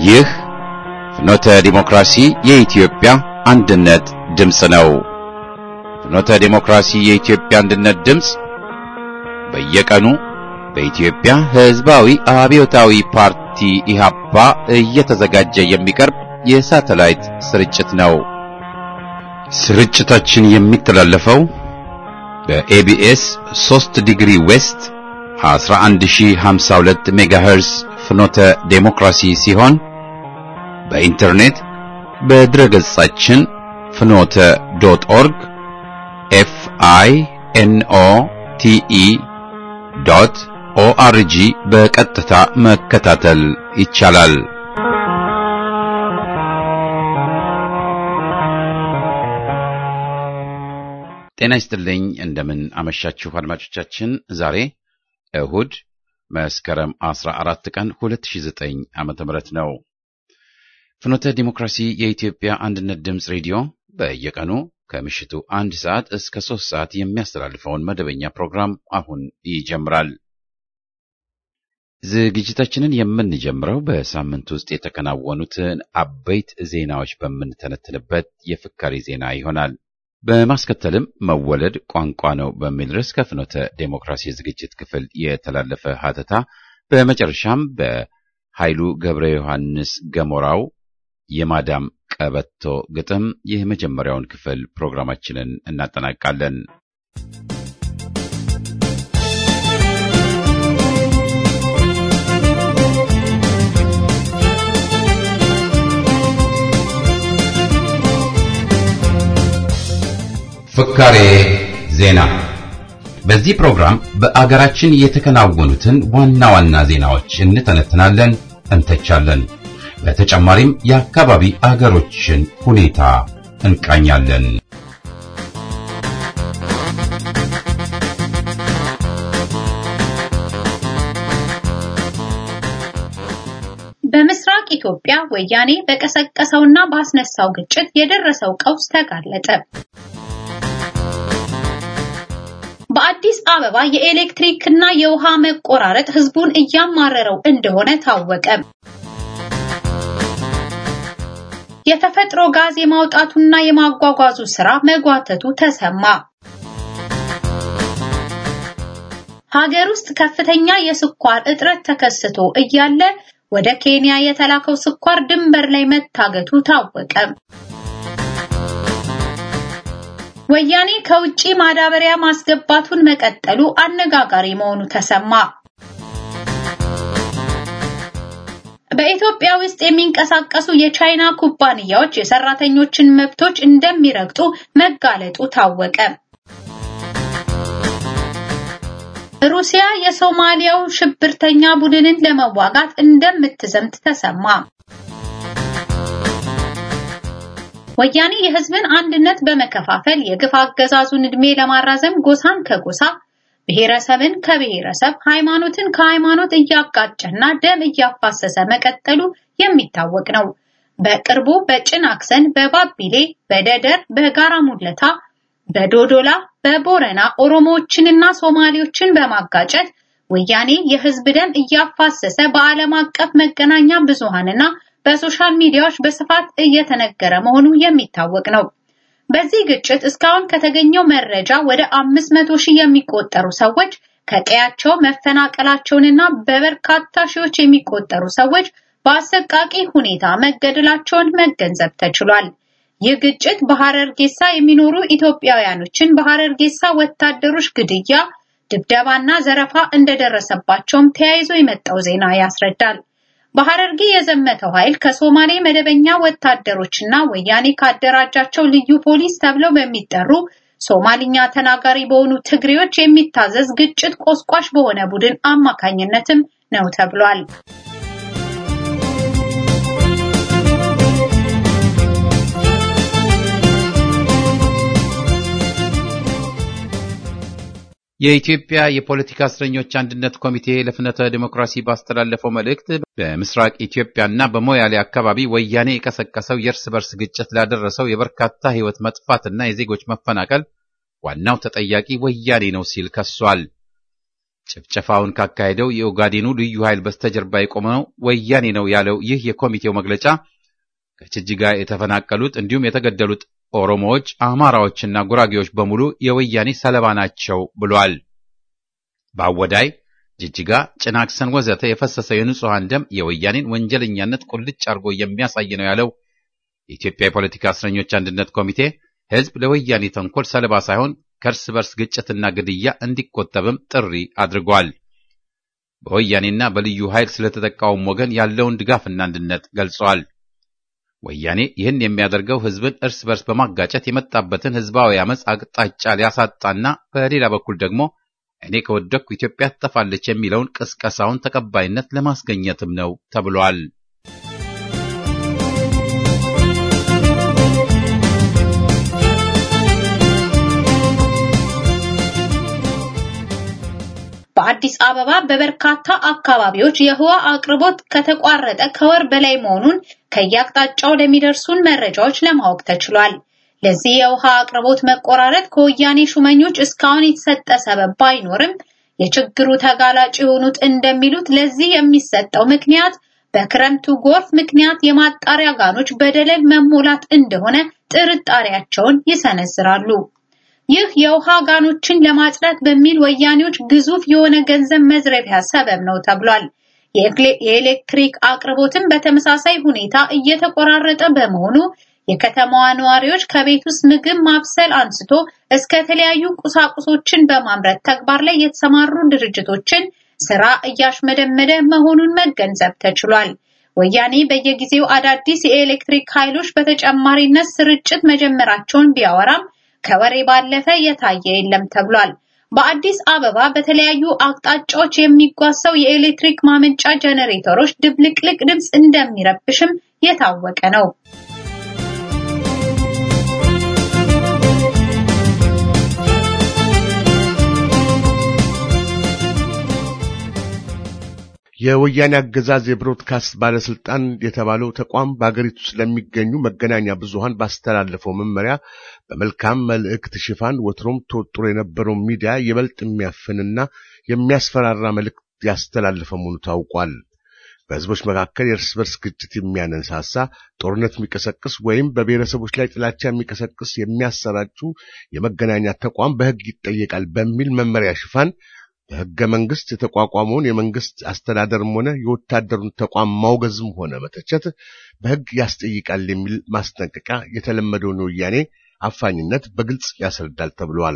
ይህ ፍኖተ ዲሞክራሲ የኢትዮጵያ አንድነት ድምፅ ነው። ፍኖተ ዲሞክራሲ የኢትዮጵያ አንድነት ድምፅ በየቀኑ በኢትዮጵያ ሕዝባዊ አብዮታዊ ፓርቲ ኢህአፓ እየተዘጋጀ የሚቀርብ የሳተላይት ስርጭት ነው። ስርጭታችን የሚተላለፈው በኤቢኤስ 3 ዲግሪ ዌስት 11052 ሜጋሄርስ ፍኖተ ዴሞክራሲ ሲሆን በኢንተርኔት በድረገጻችን ፍኖተ ዶት ኦርግ ኤፍ አይ ኤን ኦ ቲ ኢ ዶት ኦአርጂ በቀጥታ መከታተል ይቻላል። ጤና ይስጥልኝ። እንደምን አመሻችሁ አድማጮቻችን። ዛሬ እሁድ መስከረም 14 ቀን 2009 ዓመተ ምህረት ነው። ፍኖተ ዲሞክራሲ የኢትዮጵያ አንድነት ድምፅ ሬዲዮ በየቀኑ ከምሽቱ አንድ ሰዓት እስከ ሶስት ሰዓት የሚያስተላልፈውን መደበኛ ፕሮግራም አሁን ይጀምራል። ዝግጅታችንን የምንጀምረው በሳምንት ውስጥ የተከናወኑትን አበይት ዜናዎች በምንተነትንበት የፍካሪ ዜና ይሆናል። በማስከተልም መወለድ ቋንቋ ነው በሚል ርዕስ ከፍኖተ ዴሞክራሲ ዝግጅት ክፍል የተላለፈ ሀተታ፣ በመጨረሻም በኃይሉ ገብረ ዮሐንስ ገሞራው የማዳም ቀበቶ ግጥም የመጀመሪያውን ክፍል ፕሮግራማችንን እናጠናቃለን። ፍካሬ ዜና። በዚህ ፕሮግራም በአገራችን የተከናወኑትን ዋና ዋና ዜናዎች እንተነትናለን፣ እንተቻለን። በተጨማሪም የአካባቢ አገሮችን ሁኔታ እንቃኛለን። በምስራቅ ኢትዮጵያ ወያኔ በቀሰቀሰውና ባስነሳው ግጭት የደረሰው ቀውስ ተጋለጠ። በአዲስ አበባ የኤሌክትሪክ እና የውሃ መቆራረጥ ህዝቡን እያማረረው እንደሆነ ታወቀ። የተፈጥሮ ጋዝ የማውጣቱና የማጓጓዙ ስራ መጓተቱ ተሰማ። ሀገር ውስጥ ከፍተኛ የስኳር እጥረት ተከስቶ እያለ ወደ ኬንያ የተላከው ስኳር ድንበር ላይ መታገቱ ታወቀ። ወያኔ ከውጪ ማዳበሪያ ማስገባቱን መቀጠሉ አነጋጋሪ መሆኑ ተሰማ። በኢትዮጵያ ውስጥ የሚንቀሳቀሱ የቻይና ኩባንያዎች የሰራተኞችን መብቶች እንደሚረግጡ መጋለጡ ታወቀ። ሩሲያ የሶማሊያው ሽብርተኛ ቡድንን ለመዋጋት እንደምትዘምት ተሰማ። ወያኔ የህዝብን አንድነት በመከፋፈል የግፍ አገዛዙን እድሜ ለማራዘም ጎሳን ከጎሳ ብሔረሰብን ከብሔረሰብ ሃይማኖትን ከሃይማኖት እያጋጨና ደም እያፋሰሰ መቀጠሉ የሚታወቅ ነው። በቅርቡ በጭናክሰን፣ በባቢሌ፣ በደደር፣ በጋራ ሙለታ፣ በዶዶላ፣ በቦረና ኦሮሞዎችንና ሶማሌዎችን በማጋጨት ወያኔ የህዝብ ደም እያፋሰሰ በዓለም አቀፍ መገናኛ ብዙሃንና በሶሻል ሚዲያዎች በስፋት እየተነገረ መሆኑ የሚታወቅ ነው። በዚህ ግጭት እስካሁን ከተገኘው መረጃ ወደ 500 ሺህ የሚቆጠሩ ሰዎች ከቀያቸው መፈናቀላቸውንና በበርካታ ሺዎች የሚቆጠሩ ሰዎች በአሰቃቂ ሁኔታ መገደላቸውን መገንዘብ ተችሏል። ይህ ግጭት በሐረርጌሳ የሚኖሩ ኢትዮጵያውያኖችን በሐረርጌሳ ወታደሮች ግድያ፣ ድብደባና ዘረፋ እንደደረሰባቸውም ተያይዞ የመጣው ዜና ያስረዳል። በሐረርጌ የዘመተው ኃይል ከሶማሌ መደበኛ ወታደሮችና ወያኔ ካደራጃቸው ልዩ ፖሊስ ተብለው በሚጠሩ ሶማሊኛ ተናጋሪ በሆኑ ትግሬዎች የሚታዘዝ ግጭት ቆስቋሽ በሆነ ቡድን አማካኝነትም ነው ተብሏል። የኢትዮጵያ የፖለቲካ እስረኞች አንድነት ኮሚቴ ለፍኖተ ዲሞክራሲ ባስተላለፈው መልእክት በምስራቅ ኢትዮጵያና በሞያሌ አካባቢ ወያኔ የቀሰቀሰው የእርስ በርስ ግጭት ላደረሰው የበርካታ ሕይወት መጥፋትና የዜጎች መፈናቀል ዋናው ተጠያቂ ወያኔ ነው ሲል ከሷል። ጭፍጨፋውን ካካሄደው የኦጋዴኑ ልዩ ኃይል በስተጀርባ የቆመው ወያኔ ነው ያለው ይህ የኮሚቴው መግለጫ ከጅጅጋ የተፈናቀሉት እንዲሁም የተገደሉት ኦሮሞዎች፣ አማራዎችና ጉራጌዎች በሙሉ የወያኔ ሰለባ ናቸው ብሏል። በአወዳይ፣ ጅጅጋ፣ ጭናክሰን ወዘተ የፈሰሰው የንጹሐን ደም የወያኔን ወንጀለኛነት ቁልጭ አድርጎ የሚያሳይ ነው ያለው የኢትዮጵያ የፖለቲካ እስረኞች አንድነት ኮሚቴ ሕዝብ ለወያኔ ተንኮል ሰለባ ሳይሆን ከእርስ በርስ ግጭትና ግድያ እንዲቆጠብም ጥሪ አድርጓል። በወያኔና በልዩ ኃይል ስለተጠቃውም ወገን ያለውን ድጋፍና አንድነት ገልጿል። ወያኔ ይህን የሚያደርገው ሕዝብን እርስ በርስ በማጋጨት የመጣበትን ሕዝባዊ አመፅ አቅጣጫ ሊያሳጣና በሌላ በኩል ደግሞ እኔ ከወደቅኩ ኢትዮጵያ ትጠፋለች የሚለውን ቅስቀሳውን ተቀባይነት ለማስገኘትም ነው ተብሏል። በአዲስ አበባ በበርካታ አካባቢዎች የውሃ አቅርቦት ከተቋረጠ ከወር በላይ መሆኑን ከየአቅጣጫው ለሚደርሱን መረጃዎች ለማወቅ ተችሏል። ለዚህ የውሃ አቅርቦት መቆራረጥ ከወያኔ ሹመኞች እስካሁን የተሰጠ ሰበብ ባይኖርም የችግሩ ተጋላጭ የሆኑት እንደሚሉት ለዚህ የሚሰጠው ምክንያት በክረምቱ ጎርፍ ምክንያት የማጣሪያ ጋኖች በደለል መሞላት እንደሆነ ጥርጣሬያቸውን ይሰነዝራሉ። ይህ የውሃ ጋኖችን ለማጽዳት በሚል ወያኔዎች ግዙፍ የሆነ ገንዘብ መዝረፊያ ሰበብ ነው ተብሏል። የኤሌክትሪክ አቅርቦትም በተመሳሳይ ሁኔታ እየተቆራረጠ በመሆኑ የከተማዋ ነዋሪዎች ከቤት ውስጥ ምግብ ማብሰል አንስቶ እስከ ተለያዩ ቁሳቁሶችን በማምረት ተግባር ላይ የተሰማሩ ድርጅቶችን ስራ እያሽመደመደ መሆኑን መገንዘብ ተችሏል። ወያኔ በየጊዜው አዳዲስ የኤሌክትሪክ ኃይሎች በተጨማሪነት ስርጭት መጀመራቸውን ቢያወራም ከወሬ ባለፈ የታየ የለም ተብሏል። በአዲስ አበባ በተለያዩ አቅጣጫዎች የሚጓሰው የኤሌክትሪክ ማመንጫ ጀነሬተሮች ድብልቅልቅ ድምፅ እንደሚረብሽም የታወቀ ነው። የወያኔ አገዛዝ የብሮድካስት ባለስልጣን የተባለው ተቋም በአገሪቱ ስለሚገኙ መገናኛ ብዙሃን ባስተላለፈው መመሪያ በመልካም መልእክት ሽፋን ወትሮም ተወጥሮ የነበረው ሚዲያ ይበልጥ የሚያፍንና የሚያስፈራራ መልእክት ያስተላለፈ መሆኑ ታውቋል። በህዝቦች መካከል የእርስ በርስ ግጭት የሚያነሳሳ ጦርነት የሚቀሰቅስ ወይም በብሔረሰቦች ላይ ጥላቻ የሚቀሰቅስ የሚያሰራጩ የመገናኛ ተቋም በሕግ ይጠየቃል በሚል መመሪያ ሽፋን በሕገ መንግስት የተቋቋመውን የመንግስት አስተዳደርም ሆነ የወታደሩን ተቋም ማውገዝም ሆነ መተቸት በሕግ ያስጠይቃል የሚል ማስጠንቀቂያ የተለመደውን ወያኔ አፋኝነት በግልጽ ያስረዳል ተብሏል።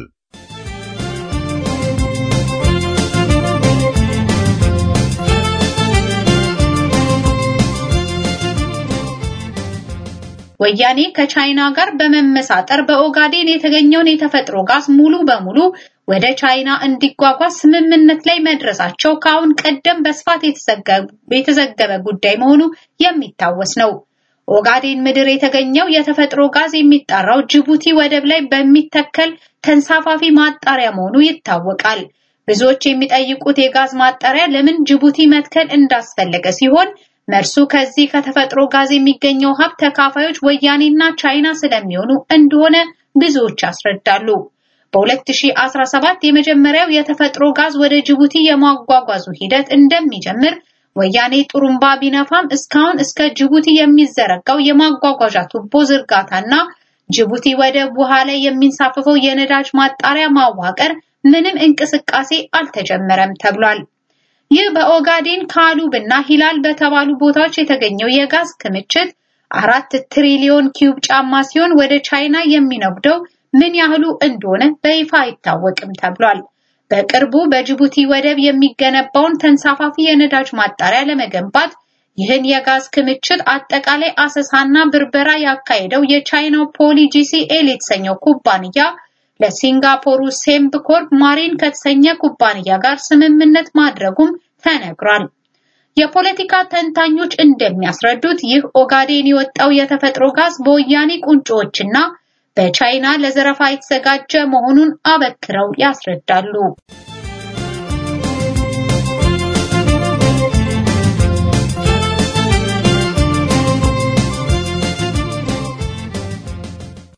ወያኔ ከቻይና ጋር በመመሳጠር በኦጋዴን የተገኘውን የተፈጥሮ ጋዝ ሙሉ በሙሉ ወደ ቻይና እንዲጓጓዝ ስምምነት ላይ መድረሳቸው ከአሁን ቀደም በስፋት የተዘገበ ጉዳይ መሆኑ የሚታወስ ነው። ኦጋዴን ምድር የተገኘው የተፈጥሮ ጋዝ የሚጣራው ጅቡቲ ወደብ ላይ በሚተከል ተንሳፋፊ ማጣሪያ መሆኑ ይታወቃል። ብዙዎች የሚጠይቁት የጋዝ ማጣሪያ ለምን ጅቡቲ መትከል እንዳስፈለገ ሲሆን መርሱ ከዚህ ከተፈጥሮ ጋዝ የሚገኘው ሀብት ተካፋዮች ወያኔና ቻይና ስለሚሆኑ እንደሆነ ብዙዎች ያስረዳሉ። በ2017 የመጀመሪያው የተፈጥሮ ጋዝ ወደ ጅቡቲ የማጓጓዙ ሂደት እንደሚጀምር ወያኔ ጡሩምባ ቢነፋም እስካሁን እስከ ጅቡቲ የሚዘረጋው የማጓጓዣ ቱቦ ዝርጋታና ጅቡቲ ወደብ ውሃ ላይ የሚንሳፈፈው የነዳጅ ማጣሪያ ማዋቀር ምንም እንቅስቃሴ አልተጀመረም ተብሏል። ይህ በኦጋዴን ካሉብና ሂላል በተባሉ ቦታዎች የተገኘው የጋዝ ክምችት አራት ትሪሊዮን ኪዩብ ጫማ ሲሆን ወደ ቻይና የሚነጉደው ምን ያህሉ እንደሆነ በይፋ አይታወቅም ተብሏል። በቅርቡ በጅቡቲ ወደብ የሚገነባውን ተንሳፋፊ የነዳጅ ማጣሪያ ለመገንባት ይህን የጋዝ ክምችት አጠቃላይ አሰሳና ብርበራ ያካሄደው የቻይናው ፖሊ ጂሲኤል የተሰኘው ኩባንያ ለሲንጋፖሩ ሴምብኮርፕ ማሪን ከተሰኘ ኩባንያ ጋር ስምምነት ማድረጉም ተነግሯል። የፖለቲካ ተንታኞች እንደሚያስረዱት ይህ ኦጋዴን የወጣው የተፈጥሮ ጋዝ በወያኔ ቁንጮዎችና በቻይና ለዘረፋ የተዘጋጀ መሆኑን አበክረው ያስረዳሉ።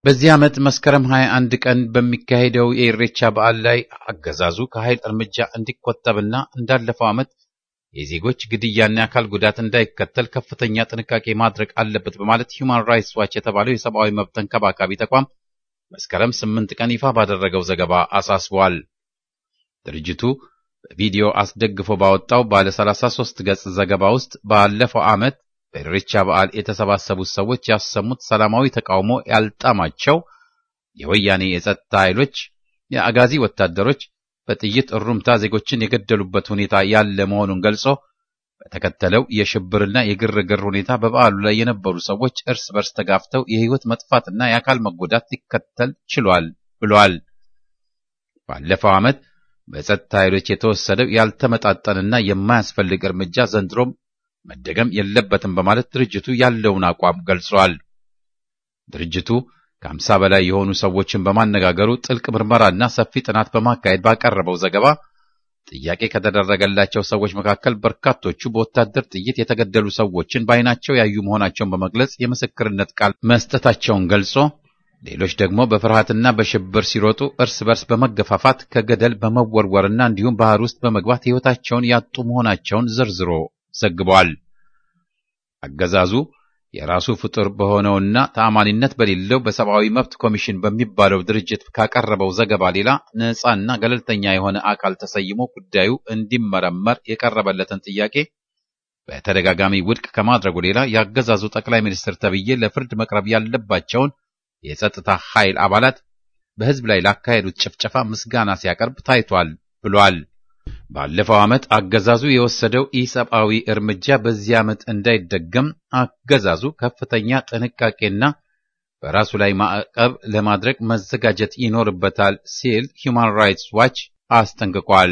በዚህ ዓመት መስከረም 21 ቀን በሚካሄደው የኢሬቻ በዓል ላይ አገዛዙ ከኃይል እርምጃ እንዲቆጠብና እንዳለፈው ዓመት የዜጎች ግድያና የአካል ጉዳት እንዳይከተል ከፍተኛ ጥንቃቄ ማድረግ አለበት በማለት ሂውማን ራይትስ ዋች የተባለው የሰብአዊ መብት ተንከባካቢ ተቋም መስከረም 8 ቀን ይፋ ባደረገው ዘገባ አሳስቧል። ድርጅቱ በቪዲዮ አስደግፎ ባወጣው ባለ 33 ገጽ ዘገባ ውስጥ ባለፈው ዓመት በኢሬቻ በዓል የተሰባሰቡት ሰዎች ያሰሙት ሰላማዊ ተቃውሞ ያልጣማቸው የወያኔ የጸጥታ ኃይሎች፣ የአጋዚ ወታደሮች በጥይት እሩምታ ዜጎችን የገደሉበት ሁኔታ ያለ መሆኑን ገልጾ በተከተለው የሽብርና የግርግር ሁኔታ በበዓሉ ላይ የነበሩ ሰዎች እርስ በርስ ተጋፍተው የሕይወት መጥፋትና የአካል መጎዳት ሊከተል ችሏል ብሏል። ባለፈው ዓመት በጸጥታ ኃይሎች የተወሰደው ያልተመጣጠንና የማያስፈልግ እርምጃ ዘንድሮም መደገም የለበትም በማለት ድርጅቱ ያለውን አቋም ገልጿል። ድርጅቱ ከአምሳ በላይ የሆኑ ሰዎችን በማነጋገሩ ጥልቅ ምርመራና ሰፊ ጥናት በማካሄድ ባቀረበው ዘገባ ጥያቄ ከተደረገላቸው ሰዎች መካከል በርካቶቹ በወታደር ጥይት የተገደሉ ሰዎችን በዓይናቸው ያዩ መሆናቸውን በመግለጽ የምስክርነት ቃል መስጠታቸውን ገልጾ ሌሎች ደግሞ በፍርሃትና በሽብር ሲሮጡ እርስ በርስ በመገፋፋት ከገደል በመወርወርና እንዲሁም ባህር ውስጥ በመግባት ሕይወታቸውን ያጡ መሆናቸውን ዘርዝሮ ዘግቧል። አገዛዙ የራሱ ፍጡር በሆነውና ተአማኒነት በሌለው በሰብአዊ መብት ኮሚሽን በሚባለው ድርጅት ካቀረበው ዘገባ ሌላ ነፃና ገለልተኛ የሆነ አካል ተሰይሞ ጉዳዩ እንዲመረመር የቀረበለትን ጥያቄ በተደጋጋሚ ውድቅ ከማድረጉ ሌላ የአገዛዙ ጠቅላይ ሚኒስትር ተብዬ ለፍርድ መቅረብ ያለባቸውን የጸጥታ ኃይል አባላት በሕዝብ ላይ ላካሄዱት ጭፍጨፋ ምስጋና ሲያቀርብ ታይቷል ብሏል። ባለፈው ዓመት አገዛዙ የወሰደው ኢሰብአዊ እርምጃ በዚህ ዓመት እንዳይደገም አገዛዙ ከፍተኛ ጥንቃቄና በራሱ ላይ ማዕቀብ ለማድረግ መዘጋጀት ይኖርበታል ሲል ሂውማን ራይትስ ዋች አስጠንቅቋል።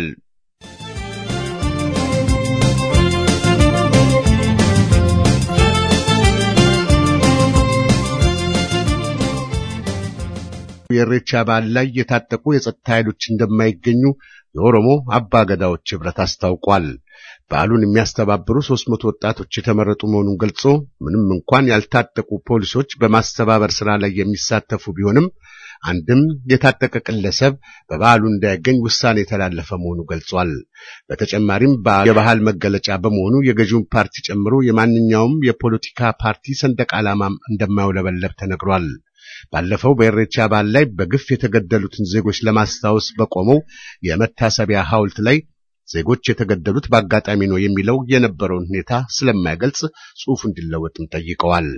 የኢሬቻ በዓል ላይ የታጠቁ የጸጥታ ኃይሎች እንደማይገኙ የኦሮሞ አባገዳዎች ኅብረት አስታውቋል። በዓሉን የሚያስተባብሩ ሦስት መቶ ወጣቶች የተመረጡ መሆኑን ገልጾ ምንም እንኳን ያልታጠቁ ፖሊሶች በማስተባበር ሥራ ላይ የሚሳተፉ ቢሆንም አንድም የታጠቀ ግለሰብ በበዓሉ እንዳይገኝ ውሳኔ የተላለፈ መሆኑ ገልጿል። በተጨማሪም የባህል መገለጫ በመሆኑ የገዢውን ፓርቲ ጨምሮ የማንኛውም የፖለቲካ ፓርቲ ሰንደቅ ዓላማም እንደማይውለበለብ ተነግሯል። ባለፈው በኢሬቻ በዓል ላይ በግፍ የተገደሉትን ዜጎች ለማስታወስ በቆመው የመታሰቢያ ሐውልት ላይ ዜጎች የተገደሉት በአጋጣሚ ነው የሚለው የነበረውን ሁኔታ ስለማይገልጽ ጽሑፉ እንዲለወጥም ጠይቀዋል።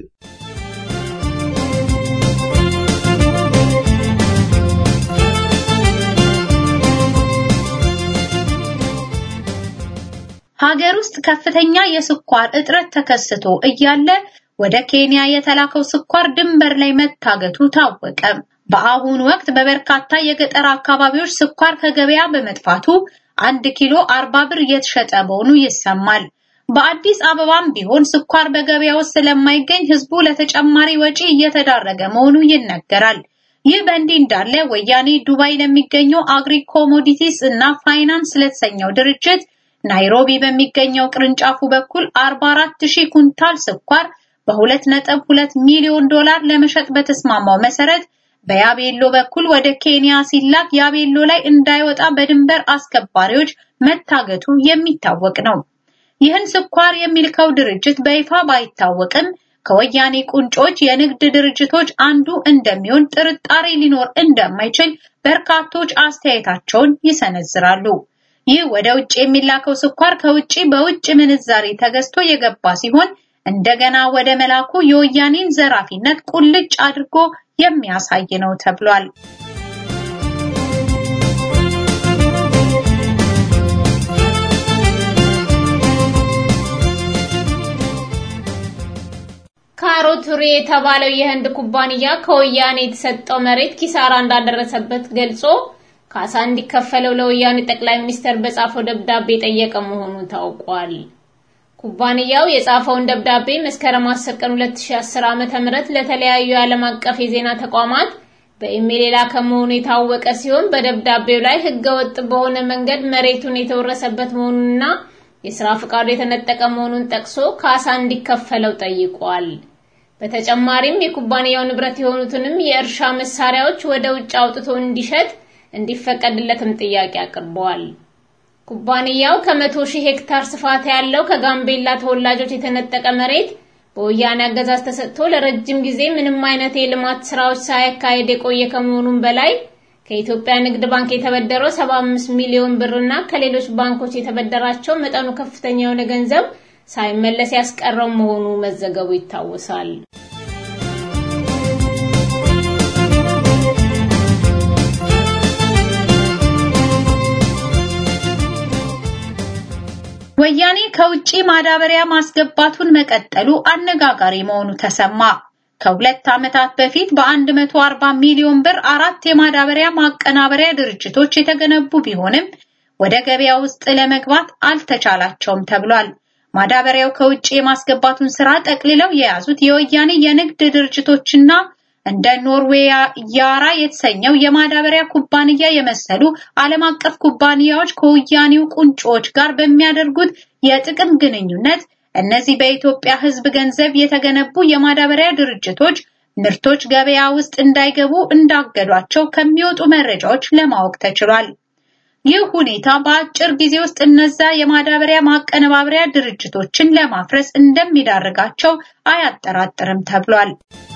ሀገር ውስጥ ከፍተኛ የስኳር እጥረት ተከስቶ እያለ ወደ ኬንያ የተላከው ስኳር ድንበር ላይ መታገቱ ታወቀ። በአሁኑ ወቅት በበርካታ የገጠር አካባቢዎች ስኳር ከገበያ በመጥፋቱ አንድ ኪሎ አርባ ብር እየተሸጠ መሆኑ ይሰማል። በአዲስ አበባም ቢሆን ስኳር በገበያ ውስጥ ስለማይገኝ ሕዝቡ ለተጨማሪ ወጪ እየተዳረገ መሆኑ ይነገራል። ይህ በእንዲህ እንዳለ ወያኔ ዱባይ ለሚገኘው አግሪ ኮሞዲቲስ እና ፋይናንስ ለተሰኘው ድርጅት ናይሮቢ በሚገኘው ቅርንጫፉ በኩል 44000 ኩንታል ስኳር በ2.2 ሚሊዮን ዶላር ለመሸጥ በተስማማው መሰረት በያቤሎ በኩል ወደ ኬንያ ሲላክ ያቤሎ ላይ እንዳይወጣ በድንበር አስከባሪዎች መታገቱ የሚታወቅ ነው። ይህን ስኳር የሚልከው ድርጅት በይፋ ባይታወቅም ከወያኔ ቁንጮች የንግድ ድርጅቶች አንዱ እንደሚሆን ጥርጣሬ ሊኖር እንደማይችል በርካቶች አስተያየታቸውን ይሰነዝራሉ። ይህ ወደ ውጭ የሚላከው ስኳር ከውጭ በውጭ ምንዛሬ ተገዝቶ የገባ ሲሆን እንደገና ወደ መላኩ የወያኔን ዘራፊነት ቁልጭ አድርጎ የሚያሳይ ነው ተብሏል። ካሮቱሪ የተባለው የህንድ ኩባንያ ከወያኔ የተሰጠው መሬት ኪሳራ እንዳደረሰበት ገልጾ ካሳ እንዲከፈለው ለወያኔ ጠቅላይ ሚኒስትር በጻፈው ደብዳቤ የጠየቀ መሆኑ ታውቋል። ኩባንያው የጻፈውን ደብዳቤ መስከረም 10 ቀን 2010 ዓ.ም ለተለያዩ የዓለም አቀፍ የዜና ተቋማት በኢሜል የላከ መሆኑ የታወቀ ሲሆን በደብዳቤው ላይ ህገወጥ በሆነ መንገድ መሬቱን የተወረሰበት መሆኑንና የሥራ ፍቃዱ የተነጠቀ መሆኑን ጠቅሶ ካሳ እንዲከፈለው ጠይቋል። በተጨማሪም የኩባንያው ንብረት የሆኑትንም የእርሻ መሳሪያዎች ወደ ውጭ አውጥቶ እንዲሸጥ እንዲፈቀድለትም ጥያቄ አቅርበዋል። ኩባንያው ከመቶ ሺህ ሄክታር ስፋት ያለው ከጋምቤላ ተወላጆች የተነጠቀ መሬት በወያኔ አገዛዝ ተሰጥቶ ለረጅም ጊዜ ምንም አይነት የልማት ስራዎች ሳያካሄድ የቆየ ከመሆኑም በላይ ከኢትዮጵያ ንግድ ባንክ የተበደረው 75 ሚሊዮን ብርና ከሌሎች ባንኮች የተበደራቸው መጠኑ ከፍተኛ የሆነ ገንዘብ ሳይመለስ ያስቀረው መሆኑ መዘገቡ ይታወሳል። ወያኔ ከውጪ ማዳበሪያ ማስገባቱን መቀጠሉ አነጋጋሪ መሆኑ ተሰማ። ከሁለት ዓመታት በፊት በ140 ሚሊዮን ብር አራት የማዳበሪያ ማቀናበሪያ ድርጅቶች የተገነቡ ቢሆንም ወደ ገበያ ውስጥ ለመግባት አልተቻላቸውም ተብሏል። ማዳበሪያው ከውጪ የማስገባቱን ስራ ጠቅልለው የያዙት የወያኔ የንግድ ድርጅቶችና እንደ ኖርዌይ ያራ የተሰኘው የማዳበሪያ ኩባንያ የመሰሉ ዓለም አቀፍ ኩባንያዎች ከወያኔው ቁንጮዎች ጋር በሚያደርጉት የጥቅም ግንኙነት እነዚህ በኢትዮጵያ ሕዝብ ገንዘብ የተገነቡ የማዳበሪያ ድርጅቶች ምርቶች ገበያ ውስጥ እንዳይገቡ እንዳገዷቸው ከሚወጡ መረጃዎች ለማወቅ ተችሏል። ይህ ሁኔታ በአጭር ጊዜ ውስጥ እነዛ የማዳበሪያ ማቀነባበሪያ ድርጅቶችን ለማፍረስ እንደሚዳርጋቸው አያጠራጥርም ተብሏል።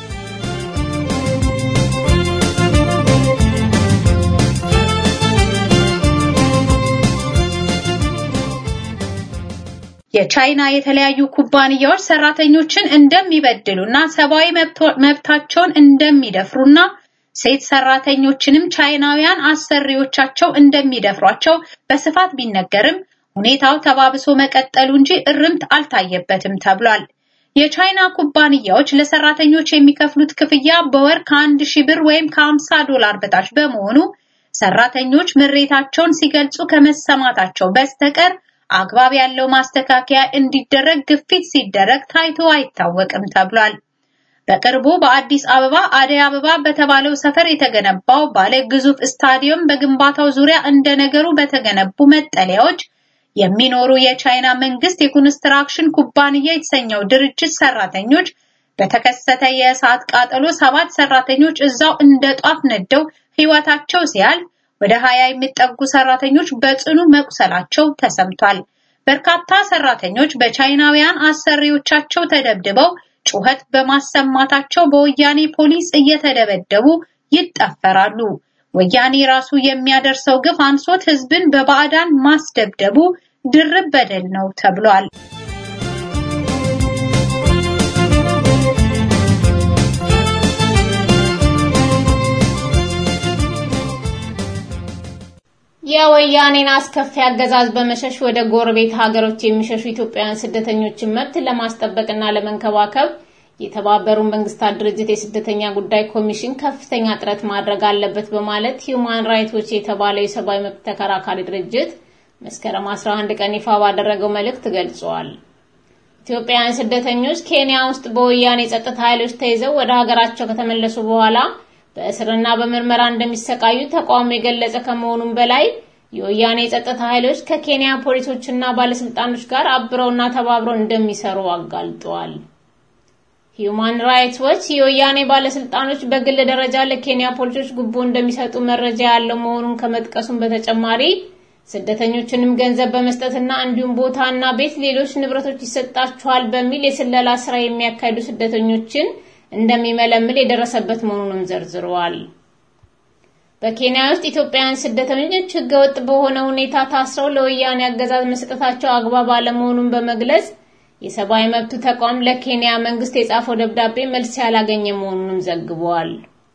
የቻይና የተለያዩ ኩባንያዎች ሰራተኞችን እንደሚበድሉና ሰብአዊ መብታቸውን እንደሚደፍሩና ሴት ሰራተኞችንም ቻይናውያን አሰሪዎቻቸው እንደሚደፍሯቸው በስፋት ቢነገርም ሁኔታው ተባብሶ መቀጠሉ እንጂ እርምት አልታየበትም ተብሏል። የቻይና ኩባንያዎች ለሰራተኞች የሚከፍሉት ክፍያ በወር ከአንድ ሺህ ብር ወይም ከሀምሳ ዶላር በታች በመሆኑ ሰራተኞች ምሬታቸውን ሲገልጹ ከመሰማታቸው በስተቀር አግባብ ያለው ማስተካከያ እንዲደረግ ግፊት ሲደረግ ታይቶ አይታወቅም ተብሏል። በቅርቡ በአዲስ አበባ አደይ አበባ በተባለው ሰፈር የተገነባው ባለ ግዙፍ ስታዲየም በግንባታው ዙሪያ እንደ ነገሩ በተገነቡ መጠለያዎች የሚኖሩ የቻይና መንግስት የኮንስትራክሽን ኩባንያ የተሰኘው ድርጅት ሰራተኞች በተከሰተ የእሳት ቃጠሎ ሰባት ሰራተኞች እዛው እንደ ጧፍ ነደው ህይወታቸው ሲያልፍ ወደ ሀያ የሚጠጉ ሰራተኞች በጽኑ መቁሰላቸው ተሰምቷል። በርካታ ሰራተኞች በቻይናውያን አሰሪዎቻቸው ተደብድበው ጩኸት በማሰማታቸው በወያኔ ፖሊስ እየተደበደቡ ይጠፈራሉ። ወያኔ ራሱ የሚያደርሰው ግፍ አንሶት ህዝብን በባዕዳን ማስደብደቡ ድርብ በደል ነው ተብሏል። የወያኔን አስከፊ አገዛዝ በመሸሽ ወደ ጎረቤት ሀገሮች የሚሸሹ ኢትዮጵያውያን ስደተኞችን መብት ለማስጠበቅና ለመንከባከብ የተባበሩ መንግስታት ድርጅት የስደተኛ ጉዳይ ኮሚሽን ከፍተኛ ጥረት ማድረግ አለበት በማለት ሂዩማን ራይትስ ዎች የተባለው የሰብአዊ መብት ተከራካሪ ድርጅት መስከረም 11 ቀን ይፋ ባደረገው መልእክት ገልጿል። ኢትዮጵያውያን ስደተኞች ኬንያ ውስጥ በወያኔ የጸጥታ ኃይሎች ተይዘው ወደ ሀገራቸው ከተመለሱ በኋላ በእስርና በምርመራ እንደሚሰቃዩ ተቋሙ የገለጸ ከመሆኑም በላይ የወያኔ የጸጥታ ኃይሎች ከኬንያ ፖሊሶችና ባለስልጣኖች ጋር አብረውና ተባብረው እንደሚሰሩ አጋልጠዋል። ሂዩማን ራይትስ ዎች የወያኔ ባለስልጣኖች በግል ደረጃ ለኬንያ ፖሊሶች ጉቦ እንደሚሰጡ መረጃ ያለው መሆኑን ከመጥቀሱም በተጨማሪ ስደተኞችንም ገንዘብ በመስጠትና እንዲሁም ቦታና ቤት፣ ሌሎች ንብረቶች ይሰጣቸዋል በሚል የስለላ ስራ የሚያካሂዱ ስደተኞችን እንደሚመለምል የደረሰበት መሆኑንም ዘርዝረዋል። በኬንያ ውስጥ ኢትዮጵያውያን ስደተኞች ህገወጥ በሆነ ሁኔታ ታስረው ለወያኔ አገዛዝ መስጠታቸው አግባብ አለመሆኑን በመግለጽ የሰብአዊ መብቱ ተቋም ለኬንያ መንግስት የጻፈው ደብዳቤ መልስ ያላገኘ መሆኑንም ዘግቧል።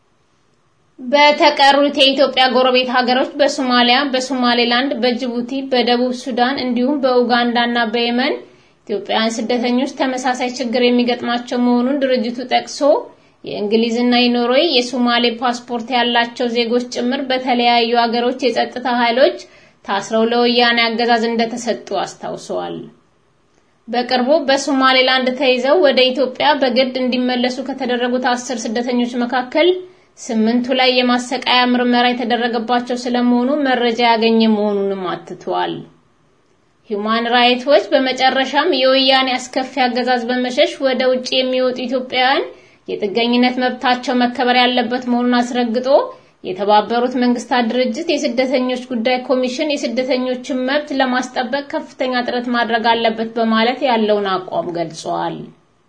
በተቀሩት የኢትዮጵያ ጎረቤት ሀገሮች በሶማሊያ፣ በሶማሌላንድ፣ በጅቡቲ፣ በደቡብ ሱዳን እንዲሁም በኡጋንዳ እና በየመን ኢትዮጵያውያን ስደተኞች ተመሳሳይ ችግር የሚገጥማቸው መሆኑን ድርጅቱ ጠቅሶ የእንግሊዝና የኖርዌይ የሶማሌ ፓስፖርት ያላቸው ዜጎች ጭምር በተለያዩ ሀገሮች የጸጥታ ኃይሎች ታስረው ለወያኔ አገዛዝ እንደተሰጡ አስታውሰዋል። በቅርቡ በሶማሌላንድ ተይዘው ወደ ኢትዮጵያ በግድ እንዲመለሱ ከተደረጉት አስር ስደተኞች መካከል ስምንቱ ላይ የማሰቃያ ምርመራ የተደረገባቸው ስለመሆኑ መረጃ ያገኘ መሆኑንም አትቷል። ሂዩማን ራይትስ ዎች በመጨረሻም የወያኔ አስከፊ አገዛዝ በመሸሽ ወደ ውጭ የሚወጡ ኢትዮጵያውያን የጥገኝነት መብታቸው መከበር ያለበት መሆኑን አስረግጦ የተባበሩት መንግስታት ድርጅት የስደተኞች ጉዳይ ኮሚሽን የስደተኞችን መብት ለማስጠበቅ ከፍተኛ ጥረት ማድረግ አለበት በማለት ያለውን አቋም ገልጿል።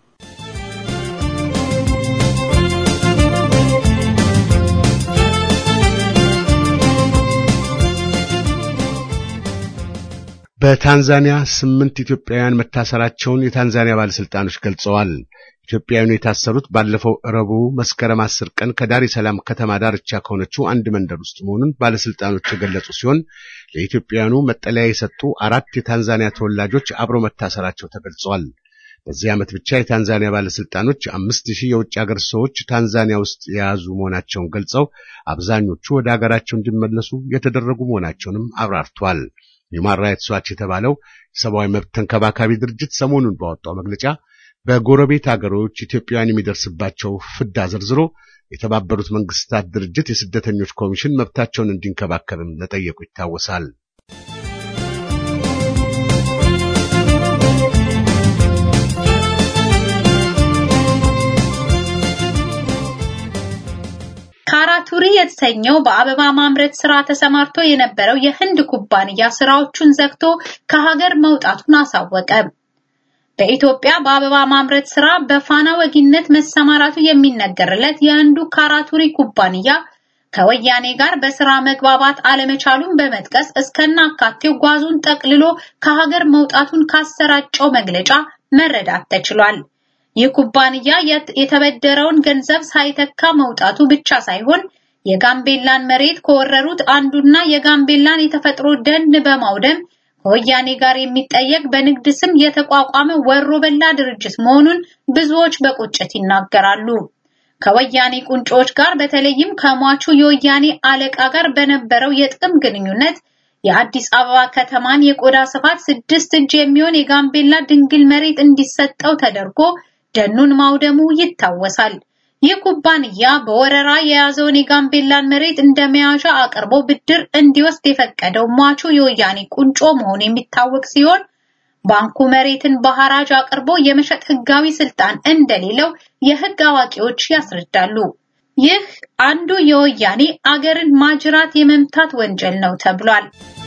በታንዛኒያ ስምንት ኢትዮጵያውያን መታሰራቸውን የታንዛኒያ ባለስልጣኖች ገልጸዋል። ኢትዮጵያውያኑ የታሰሩት ባለፈው ረቡዕ መስከረም አስር ቀን ከዳሬ ሰላም ከተማ ዳርቻ ከሆነችው አንድ መንደር ውስጥ መሆኑን ባለስልጣኖች የገለጹ ሲሆን ለኢትዮጵያውያኑ መጠለያ የሰጡ አራት የታንዛኒያ ተወላጆች አብረው መታሰራቸው ተገልጸዋል። በዚህ ዓመት ብቻ የታንዛኒያ ባለስልጣኖች አምስት ሺህ የውጭ ሀገር ሰዎች ታንዛኒያ ውስጥ የያዙ መሆናቸውን ገልጸው አብዛኞቹ ወደ ሀገራቸው እንዲመለሱ የተደረጉ መሆናቸውንም አብራርተዋል። ሂውማን ራይትስ ዋች የተባለው የሰብአዊ መብት ተንከባካቢ ድርጅት ሰሞኑን ባወጣው መግለጫ በጎረቤት ሀገሮች ኢትዮጵያውያን የሚደርስባቸው ፍዳ ዘርዝሮ የተባበሩት መንግስታት ድርጅት የስደተኞች ኮሚሽን መብታቸውን እንዲንከባከብም መጠየቁ ይታወሳል። ካራቱሪ የተሰኘው በአበባ ማምረት ስራ ተሰማርቶ የነበረው የህንድ ኩባንያ ስራዎቹን ዘግቶ ከሀገር መውጣቱን አሳወቀ። በኢትዮጵያ በአበባ ማምረት ስራ በፋና ወጊነት መሰማራቱ የሚነገርለት የህንዱ ካራቱሪ ኩባንያ ከወያኔ ጋር በስራ መግባባት አለመቻሉን በመጥቀስ እስከናካቴው ጓዙን ጠቅልሎ ከሀገር መውጣቱን ካሰራጨው መግለጫ መረዳት ተችሏል። ይህ ኩባንያ የተበደረውን ገንዘብ ሳይተካ መውጣቱ ብቻ ሳይሆን የጋምቤላን መሬት ከወረሩት አንዱና የጋምቤላን የተፈጥሮ ደን በማውደም ከወያኔ ጋር የሚጠየቅ በንግድ ስም የተቋቋመ ወሮ በላ ድርጅት መሆኑን ብዙዎች በቁጭት ይናገራሉ። ከወያኔ ቁንጮች ጋር በተለይም ከሟቹ የወያኔ አለቃ ጋር በነበረው የጥቅም ግንኙነት የአዲስ አበባ ከተማን የቆዳ ስፋት ስድስት እጅ የሚሆን የጋምቤላ ድንግል መሬት እንዲሰጠው ተደርጎ ደኑን ማውደሙ ይታወሳል። ይህ ኩባንያ በወረራ የያዘውን የጋምቤላን መሬት እንደ መያዣ አቅርቦ ብድር እንዲወስድ የፈቀደው ሟቹ የወያኔ ቁንጮ መሆኑ የሚታወቅ ሲሆን ባንኩ መሬትን በሐራጅ አቅርቦ የመሸጥ ህጋዊ ስልጣን እንደሌለው የህግ አዋቂዎች ያስረዳሉ። ይህ አንዱ የወያኔ አገርን ማጅራት የመምታት ወንጀል ነው ተብሏል።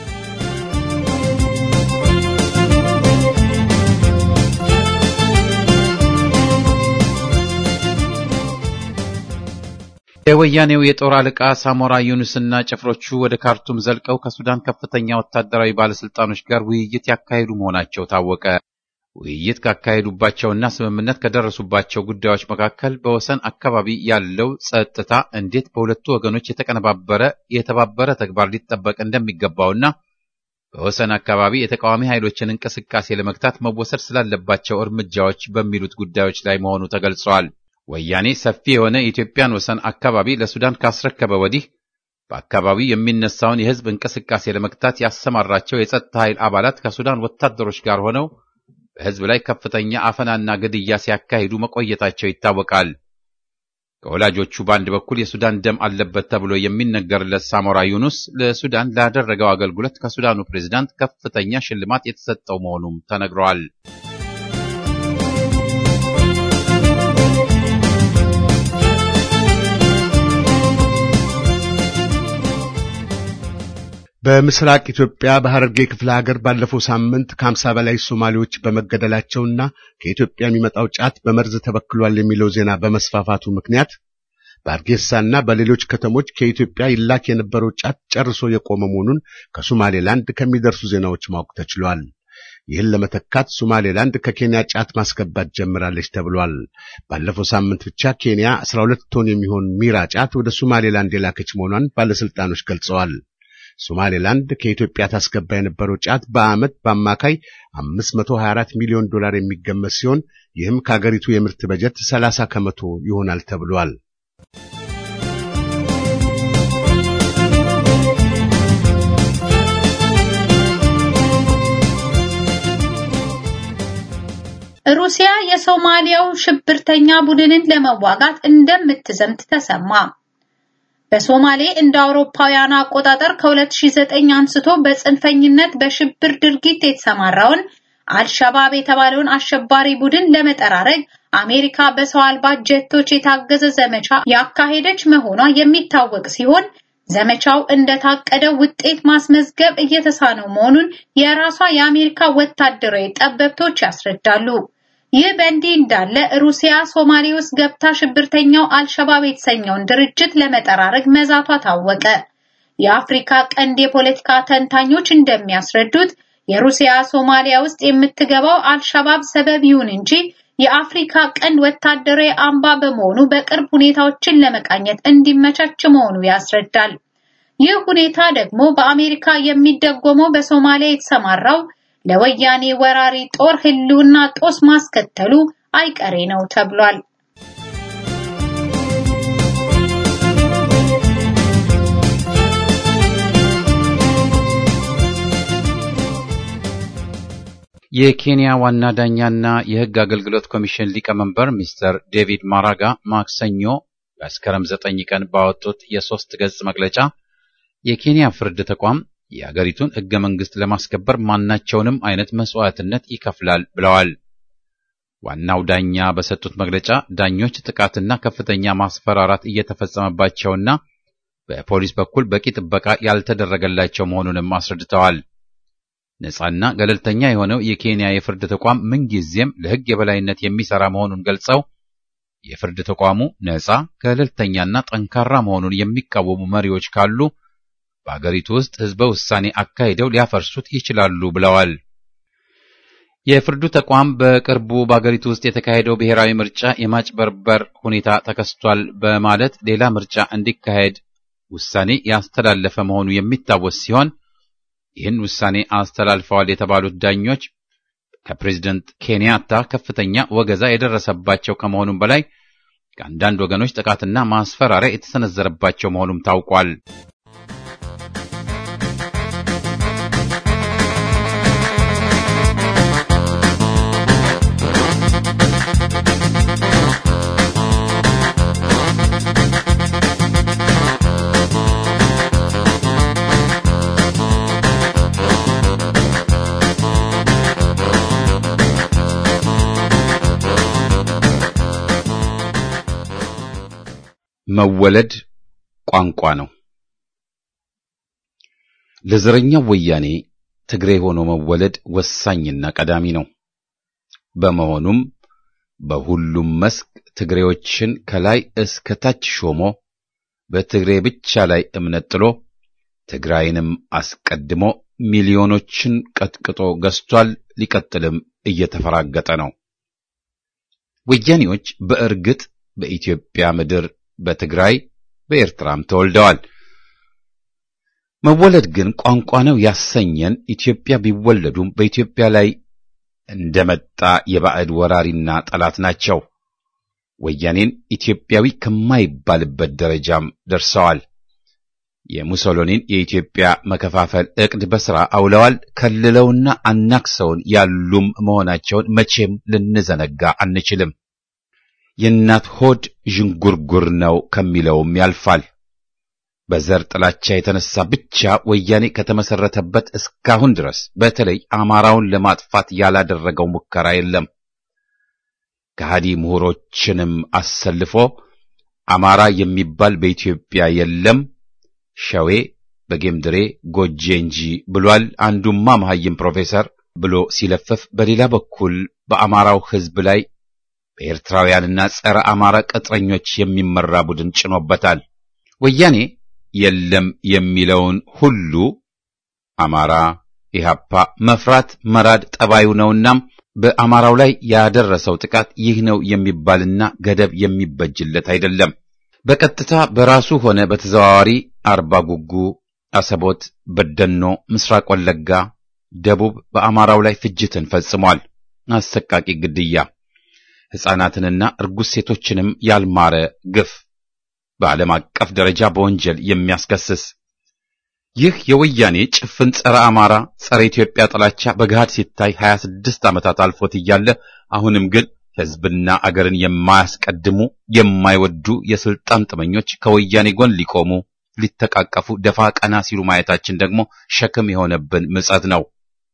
የወያኔው የጦር አለቃ ሳሞራ ዩኑስና ጭፍሮቹ ወደ ካርቱም ዘልቀው ከሱዳን ከፍተኛ ወታደራዊ ባለስልጣኖች ጋር ውይይት ያካሄዱ መሆናቸው ታወቀ። ውይይት ካካሄዱባቸውና ስምምነት ከደረሱባቸው ጉዳዮች መካከል በወሰን አካባቢ ያለው ጸጥታ እንዴት በሁለቱ ወገኖች የተቀነባበረ የተባበረ ተግባር ሊጠበቅ እንደሚገባውና በወሰን አካባቢ የተቃዋሚ ኃይሎችን እንቅስቃሴ ለመግታት መወሰድ ስላለባቸው እርምጃዎች በሚሉት ጉዳዮች ላይ መሆኑ ተገልጸዋል። ወያኔ ሰፊ የሆነ የኢትዮጵያን ወሰን አካባቢ ለሱዳን ካስረከበ ወዲህ በአካባቢው የሚነሳውን የህዝብ እንቅስቃሴ ለመግታት ያሰማራቸው የጸጥታ ኃይል አባላት ከሱዳን ወታደሮች ጋር ሆነው በህዝብ ላይ ከፍተኛ አፈናና ግድያ ሲያካሂዱ መቆየታቸው ይታወቃል። ከወላጆቹ በአንድ በኩል የሱዳን ደም አለበት ተብሎ የሚነገርለት ሳሞራ ዩኑስ ለሱዳን ላደረገው አገልግሎት ከሱዳኑ ፕሬዝዳንት ከፍተኛ ሽልማት የተሰጠው መሆኑም ተነግሯል። በምስራቅ ኢትዮጵያ በሐረርጌ ክፍለ ሀገር ባለፈው ሳምንት ከሀምሳ በላይ ሶማሌዎች በመገደላቸውና ከኢትዮጵያ የሚመጣው ጫት በመርዝ ተበክሏል የሚለው ዜና በመስፋፋቱ ምክንያት በአርጌሳና በሌሎች ከተሞች ከኢትዮጵያ ይላክ የነበረው ጫት ጨርሶ የቆመ መሆኑን ከሶማሌላንድ ከሚደርሱ ዜናዎች ማወቅ ተችሏል። ይህን ለመተካት ሶማሌላንድ ከኬንያ ጫት ማስገባት ጀምራለች ተብሏል። ባለፈው ሳምንት ብቻ ኬንያ 12 ቶን የሚሆን ሚራ ጫት ወደ ሶማሌላንድ የላከች መሆኗን ባለስልጣኖች ገልጸዋል። ሶማሌላንድ ከኢትዮጵያ ታስገባ የነበረው ጫት በዓመት በአማካይ 524 ሚሊዮን ዶላር የሚገመት ሲሆን ይህም ከአገሪቱ የምርት በጀት 30 ከመቶ ይሆናል ተብሏል። ሩሲያ የሶማሊያው ሽብርተኛ ቡድንን ለመዋጋት እንደምትዘምት ተሰማ። በሶማሌ እንደ አውሮፓውያኑ አቆጣጠር ከ2009 አንስቶ በጽንፈኝነት በሽብር ድርጊት የተሰማራውን አልሸባብ የተባለውን አሸባሪ ቡድን ለመጠራረግ አሜሪካ በሰው አልባ ጀቶች የታገዘ ዘመቻ ያካሄደች መሆኗ የሚታወቅ ሲሆን ዘመቻው እንደታቀደው ውጤት ማስመዝገብ እየተሳነው መሆኑን የራሷ የአሜሪካ ወታደራዊ ጠበብቶች ያስረዳሉ። ይህ በእንዲህ እንዳለ ሩሲያ ሶማሌ ውስጥ ገብታ ሽብርተኛው አልሸባብ የተሰኘውን ድርጅት ለመጠራረግ መዛቷ ታወቀ። የአፍሪካ ቀንድ የፖለቲካ ተንታኞች እንደሚያስረዱት የሩሲያ ሶማሊያ ውስጥ የምትገባው አልሸባብ ሰበብ ይሁን እንጂ የአፍሪካ ቀንድ ወታደራዊ አምባ በመሆኑ በቅርብ ሁኔታዎችን ለመቃኘት እንዲመቻች መሆኑ ያስረዳል። ይህ ሁኔታ ደግሞ በአሜሪካ የሚደጎመው በሶማሊያ የተሰማራው ለወያኔ ወራሪ ጦር ህልውና ጦስ ማስከተሉ አይቀሬ ነው ተብሏል። የኬንያ ዋና ዳኛና የሕግ አገልግሎት ኮሚሽን ሊቀመንበር ሚስተር ዴቪድ ማራጋ ማክሰኞ መስከረም ዘጠኝ ቀን ባወጡት የሶስት ገጽ መግለጫ የኬንያ ፍርድ ተቋም የአገሪቱን ሕገ መንግሥት ለማስከበር ማናቸውንም አይነት መስዋዕትነት ይከፍላል ብለዋል። ዋናው ዳኛ በሰጡት መግለጫ ዳኞች ጥቃትና ከፍተኛ ማስፈራራት እየተፈጸመባቸውና በፖሊስ በኩል በቂ ጥበቃ ያልተደረገላቸው መሆኑንም አስረድተዋል። ነጻና ገለልተኛ የሆነው የኬንያ የፍርድ ተቋም ምንጊዜም ለሕግ የበላይነት የሚሰራ መሆኑን ገልጸው የፍርድ ተቋሙ ነጻ፣ ገለልተኛና ጠንካራ መሆኑን የሚቃወሙ መሪዎች ካሉ በአገሪቱ ውስጥ ሕዝበ ውሳኔ አካሂደው ሊያፈርሱት ይችላሉ ብለዋል። የፍርዱ ተቋም በቅርቡ በአገሪቱ ውስጥ የተካሄደው ብሔራዊ ምርጫ የማጭበርበር ሁኔታ ተከስቷል በማለት ሌላ ምርጫ እንዲካሄድ ውሳኔ ያስተላለፈ መሆኑ የሚታወስ ሲሆን ይህን ውሳኔ አስተላልፈዋል የተባሉት ዳኞች ከፕሬዝደንት ኬንያታ ከፍተኛ ወገዛ የደረሰባቸው ከመሆኑም በላይ ከአንዳንድ ወገኖች ጥቃትና ማስፈራሪያ የተሰነዘረባቸው መሆኑም ታውቋል። መወለድ ቋንቋ ነው። ለዘረኛው ወያኔ ትግሬ ሆኖ መወለድ ወሳኝና ቀዳሚ ነው። በመሆኑም በሁሉም መስክ ትግሬዎችን ከላይ እስከ ታች ሾሞ በትግሬ ብቻ ላይ እምነት ጥሎ ትግራይንም አስቀድሞ ሚሊዮኖችን ቀጥቅጦ ገዝቷል። ሊቀጥልም እየተፈራገጠ ነው። ወያኔዎች በእርግጥ በኢትዮጵያ ምድር በትግራይ በኤርትራም ተወልደዋል። መወለድ ግን ቋንቋ ነው ያሰኘን ኢትዮጵያ ቢወለዱም በኢትዮጵያ ላይ እንደመጣ የባዕድ ወራሪና ጠላት ናቸው። ወያኔን ኢትዮጵያዊ ከማይባልበት ደረጃም ደርሰዋል። የሙሶሎኒን የኢትዮጵያ መከፋፈል ዕቅድ በሥራ አውለዋል። ከልለውና አናክሰውን ያሉም መሆናቸውን መቼም ልንዘነጋ አንችልም። የእናት ሆድ ዥንጉርጉር ነው ከሚለውም ያልፋል። በዘር ጥላቻ የተነሳ ብቻ ወያኔ ከተመሰረተበት እስካሁን ድረስ በተለይ አማራውን ለማጥፋት ያላደረገው ሙከራ የለም። ከሃዲ ምሁሮችንም አሰልፎ አማራ የሚባል በኢትዮጵያ የለም፣ ሸዌ በጌምድሬ ጎጄ እንጂ ብሏል። አንዱማ መሐይም ፕሮፌሰር ብሎ ሲለፍፍ፣ በሌላ በኩል በአማራው ሕዝብ ላይ በኤርትራውያንና ጸረ አማራ ቅጥረኞች የሚመራ ቡድን ጭኖበታል። ወያኔ የለም የሚለውን ሁሉ አማራ ኢህአፓ መፍራት መራድ ጠባዩ ነውናም በአማራው ላይ ያደረሰው ጥቃት ይህ ነው የሚባልና ገደብ የሚበጅለት አይደለም። በቀጥታ በራሱ ሆነ በተዘዋዋሪ አርባ ጉጉ፣ አሰቦት፣ በደኖ፣ ምስራቅ ወለጋ፣ ደቡብ በአማራው ላይ ፍጅትን ፈጽሟል። አሰቃቂ ግድያ ሕፃናትንና እርጉዝ ሴቶችንም ያልማረ ግፍ በዓለም አቀፍ ደረጃ በወንጀል የሚያስከስስ ይህ የወያኔ ጭፍን ጸረ አማራ ጸረ ኢትዮጵያ ጥላቻ በገሃድ ሲታይ 26 ዓመታት አልፎት እያለ አሁንም ግን ሕዝብና አገርን የማያስቀድሙ የማይወዱ የስልጣን ጥመኞች ከወያኔ ጎን ሊቆሙ ሊተቃቀፉ ደፋ ቀና ሲሉ ማየታችን ደግሞ ሸክም የሆነብን ምጸት ነው።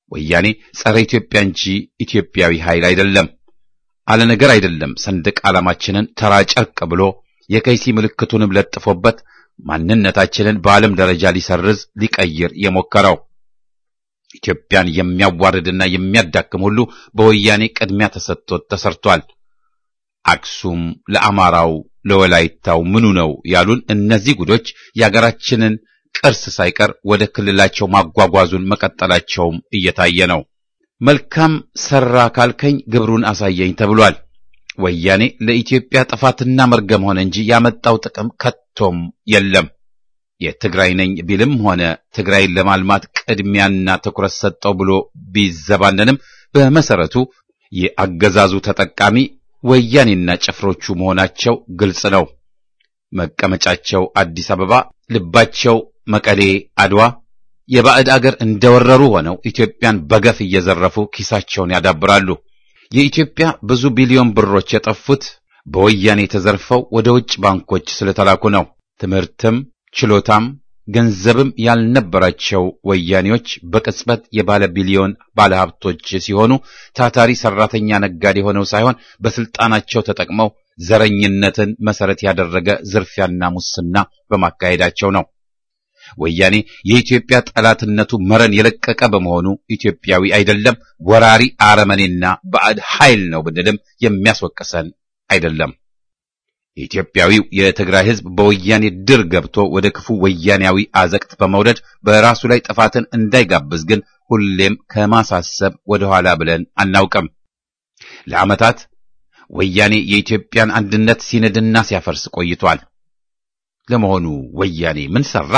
ወያኔ ጸረ ኢትዮጵያ እንጂ ኢትዮጵያዊ ኃይል አይደለም። አለ ነገር አይደለም። ሰንደቅ ዓላማችንን ተራ ጨርቅ ብሎ የከይሲ ምልክቱንም ለጥፎበት ማንነታችንን በዓለም ደረጃ ሊሰርዝ ሊቀይር የሞከረው ኢትዮጵያን የሚያዋርድና የሚያዳክም ሁሉ በወያኔ ቅድሚያ ተሰጥቶት ተሰርቷል። አክሱም ለአማራው ለወላይታው ምኑ ነው ያሉን እነዚህ ጉዶች የአገራችንን ቅርስ ሳይቀር ወደ ክልላቸው ማጓጓዙን መቀጠላቸውም እየታየ ነው። መልካም ሰራ ካልከኝ ግብሩን አሳየኝ ተብሏል። ወያኔ ለኢትዮጵያ ጥፋትና መርገም ሆነ እንጂ ያመጣው ጥቅም ከቶም የለም። የትግራይ ነኝ ቢልም ሆነ ትግራይን ለማልማት ቅድሚያና ትኩረት ሰጠው ብሎ ቢዘባነንም በመሰረቱ የአገዛዙ ተጠቃሚ ወያኔና ጭፍሮቹ መሆናቸው ግልጽ ነው። መቀመጫቸው አዲስ አበባ፣ ልባቸው መቀሌ፣ አድዋ የባዕድ አገር እንደወረሩ ሆነው ኢትዮጵያን በገፍ እየዘረፉ ኪሳቸውን ያዳብራሉ። የኢትዮጵያ ብዙ ቢሊዮን ብሮች የጠፉት በወያኔ ተዘርፈው ወደ ውጭ ባንኮች ስለተላኩ ነው። ትምህርትም ችሎታም ገንዘብም ያልነበራቸው ወያኔዎች በቅጽበት የባለ ቢሊዮን ባለሀብቶች ሲሆኑ ታታሪ ሰራተኛ ነጋዴ ሆነው ሳይሆን በስልጣናቸው ተጠቅመው ዘረኝነትን መሰረት ያደረገ ዝርፊያና ሙስና በማካሄዳቸው ነው። ወያኔ የኢትዮጵያ ጠላትነቱ መረን የለቀቀ በመሆኑ ኢትዮጵያዊ አይደለም፣ ወራሪ አረመኔና ባዕድ ኃይል ነው ብንልም የሚያስወቅሰን አይደለም። ኢትዮጵያዊው የትግራይ ሕዝብ በወያኔ ድር ገብቶ ወደ ክፉ ወያኔያዊ አዘቅት በመውረድ በራሱ ላይ ጥፋትን እንዳይጋብዝ ግን ሁሌም ከማሳሰብ ወደኋላ ብለን አናውቅም። ለዓመታት ወያኔ የኢትዮጵያን አንድነት ሲንድና ሲያፈርስ ቆይቷል። ለመሆኑ ወያኔ ምን ሰራ?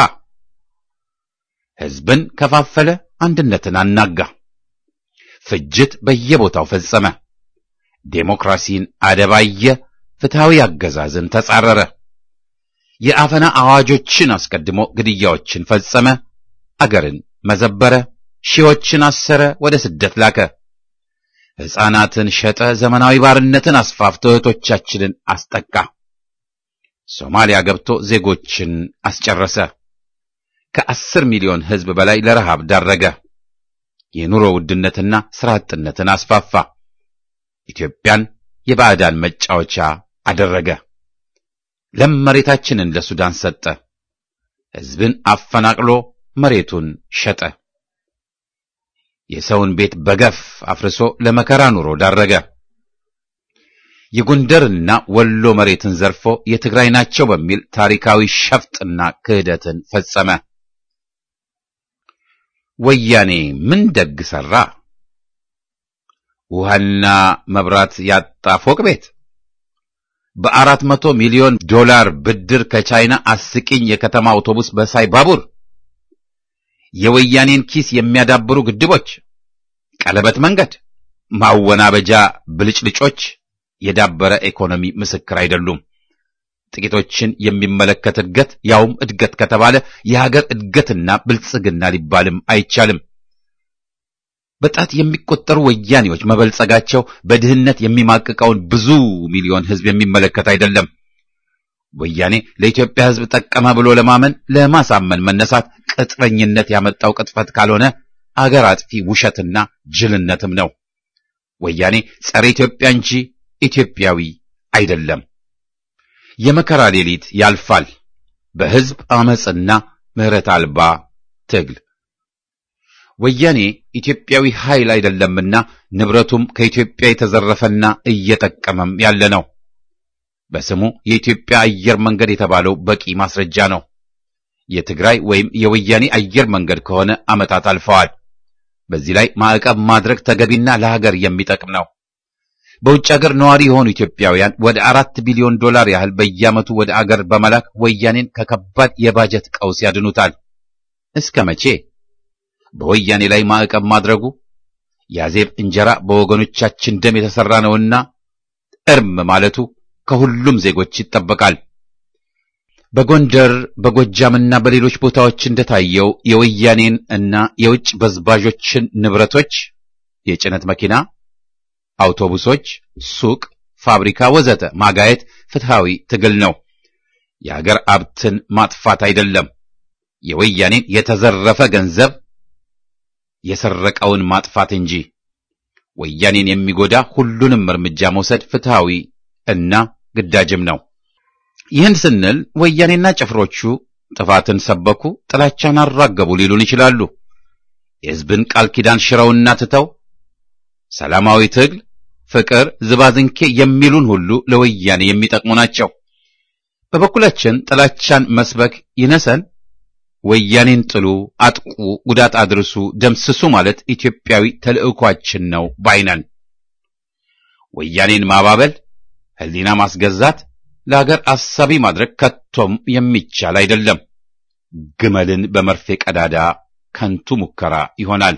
ሕዝብን ከፋፈለ፣ አንድነትን አናጋ፣ ፍጅት በየቦታው ፈጸመ፣ ዴሞክራሲን አደባየ፣ ፍትሐዊ አገዛዝን ተጻረረ፣ የአፈና አዋጆችን አስቀድሞ ግድያዎችን ፈጸመ፣ አገርን መዘበረ፣ ሺዎችን አሰረ፣ ወደ ስደት ላከ፣ ሕፃናትን ሸጠ፣ ዘመናዊ ባርነትን አስፋፍቶ እህቶቻችንን አስጠቃ፣ ሶማሊያ ገብቶ ዜጎችን አስጨረሰ። ከአስር ሚሊዮን ሕዝብ በላይ ለረሃብ ዳረገ። የኑሮ ውድነትና ሥራ አጥነትን አስፋፋ። ኢትዮጵያን የባዕዳን መጫወቻ አደረገ። ለም መሬታችንን ለሱዳን ሰጠ። ሕዝብን አፈናቅሎ መሬቱን ሸጠ። የሰውን ቤት በገፍ አፍርሶ ለመከራ ኑሮ ዳረገ። የጎንደርና ወሎ መሬትን ዘርፎ የትግራይ ናቸው በሚል ታሪካዊ ሸፍጥና ክህደትን ፈጸመ። ወያኔ ምን ደግ ሠራ? ውሃና መብራት ያጣ ፎቅ ቤት፣ በአራት መቶ ሚሊዮን ዶላር ብድር ከቻይና አስቂኝ የከተማ አውቶቡስ በሳይ ባቡር፣ የወያኔን ኪስ የሚያዳብሩ ግድቦች፣ ቀለበት መንገድ፣ ማወናበጃ ብልጭልጮች የዳበረ ኢኮኖሚ ምስክር አይደሉም። ጥቂቶችን የሚመለከት እድገት ያውም እድገት ከተባለ የሀገር እድገትና ብልጽግና ሊባልም አይቻልም። በጣት የሚቆጠሩ ወያኔዎች መበልጸጋቸው በድህነት የሚማቅቀውን ብዙ ሚሊዮን ሕዝብ የሚመለከት አይደለም። ወያኔ ለኢትዮጵያ ሕዝብ ጠቀመ ብሎ ለማመን ለማሳመን መነሳት ቅጥረኝነት ያመጣው ቅጥፈት ካልሆነ አገር አጥፊ ውሸትና ጅልነትም ነው። ወያኔ ጸረ ኢትዮጵያ እንጂ ኢትዮጵያዊ አይደለም። የመከራ ሌሊት ያልፋል በሕዝብ አመጽና ምሕረት አልባ ትግል። ወያኔ ኢትዮጵያዊ ኃይል አይደለምና ንብረቱም ከኢትዮጵያ የተዘረፈና እየጠቀመም ያለ ነው። በስሙ የኢትዮጵያ አየር መንገድ የተባለው በቂ ማስረጃ ነው። የትግራይ ወይም የወያኔ አየር መንገድ ከሆነ ዓመታት አልፈዋል። በዚህ ላይ ማዕቀብ ማድረግ ተገቢና ለሀገር የሚጠቅም ነው። በውጭ ሀገር ነዋሪ የሆኑ ኢትዮጵያውያን ወደ አራት ቢሊዮን ዶላር ያህል በየዓመቱ ወደ አገር በመላክ ወያኔን ከከባድ የባጀት ቀውስ ያድኑታል። እስከ መቼ? በወያኔ ላይ ማዕቀብ ማድረጉ ያዜብ እንጀራ በወገኖቻችን ደም የተሰራ ነውና እርም ማለቱ ከሁሉም ዜጎች ይጠበቃል። በጎንደር በጎጃምና በሌሎች ቦታዎች እንደታየው የወያኔን እና የውጭ በዝባዦችን ንብረቶች የጭነት መኪና አውቶቡሶች፣ ሱቅ፣ ፋብሪካ ወዘተ ማጋየት ፍትሃዊ ትግል ነው። የሀገር ሀብትን ማጥፋት አይደለም። የወያኔን የተዘረፈ ገንዘብ የሰረቀውን ማጥፋት እንጂ ወያኔን የሚጎዳ ሁሉንም እርምጃ መውሰድ ፍትሃዊ እና ግዳጅም ነው። ይህን ስንል ወያኔና ጭፍሮቹ ጥፋትን ሰበኩ፣ ጥላቻን አራገቡ ሊሉን ይችላሉ። የሕዝብን ቃል ኪዳን ሽረውና ትተው ሰላማዊ ትግል፣ ፍቅር፣ ዝባዝንኬ የሚሉን ሁሉ ለወያኔ የሚጠቅሙ ናቸው። በበኩላችን ጥላቻን መስበክ ይነሰን፣ ወያኔን ጥሉ፣ አጥቁ፣ ጉዳት አድርሱ፣ ደምስሱ ማለት ኢትዮጵያዊ ተልዕኳችን ነው ባይነን። ወያኔን ማባበል፣ ሕሊና ማስገዛት፣ ለሀገር አሳቢ ማድረግ ከቶም የሚቻል አይደለም። ግመልን በመርፌ ቀዳዳ ከንቱ ሙከራ ይሆናል።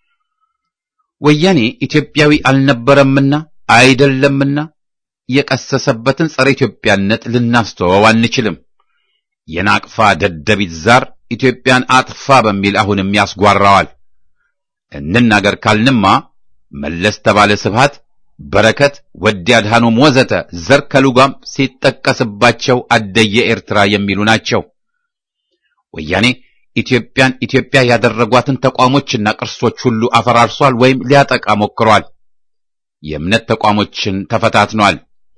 ወያኔ ኢትዮጵያዊ አልነበረምና አይደለምና የቀሰሰበትን ጸረ ኢትዮጵያነት ልናስተወው አንችልም። የናቅፋ ደደቢት ዛር ኢትዮጵያን አጥፋ በሚል አሁንም ያስጓራዋል። እንናገር ካልንማ መለስ ተባለ ስብሃት፣ በረከት፣ ወዲ አድሃኖም ወዘተ ዘር ከሉጋም ሲጠቀስባቸው አደየ ኤርትራ የሚሉ ናቸው። ወያኔ ኢትዮጵያን ኢትዮጵያ ያደረጓትን ተቋሞችና ቅርሶች ሁሉ አፈራርሷል ወይም ሊያጠቃ ሞክሯል። የእምነት ተቋሞችን ተፈታትኗል።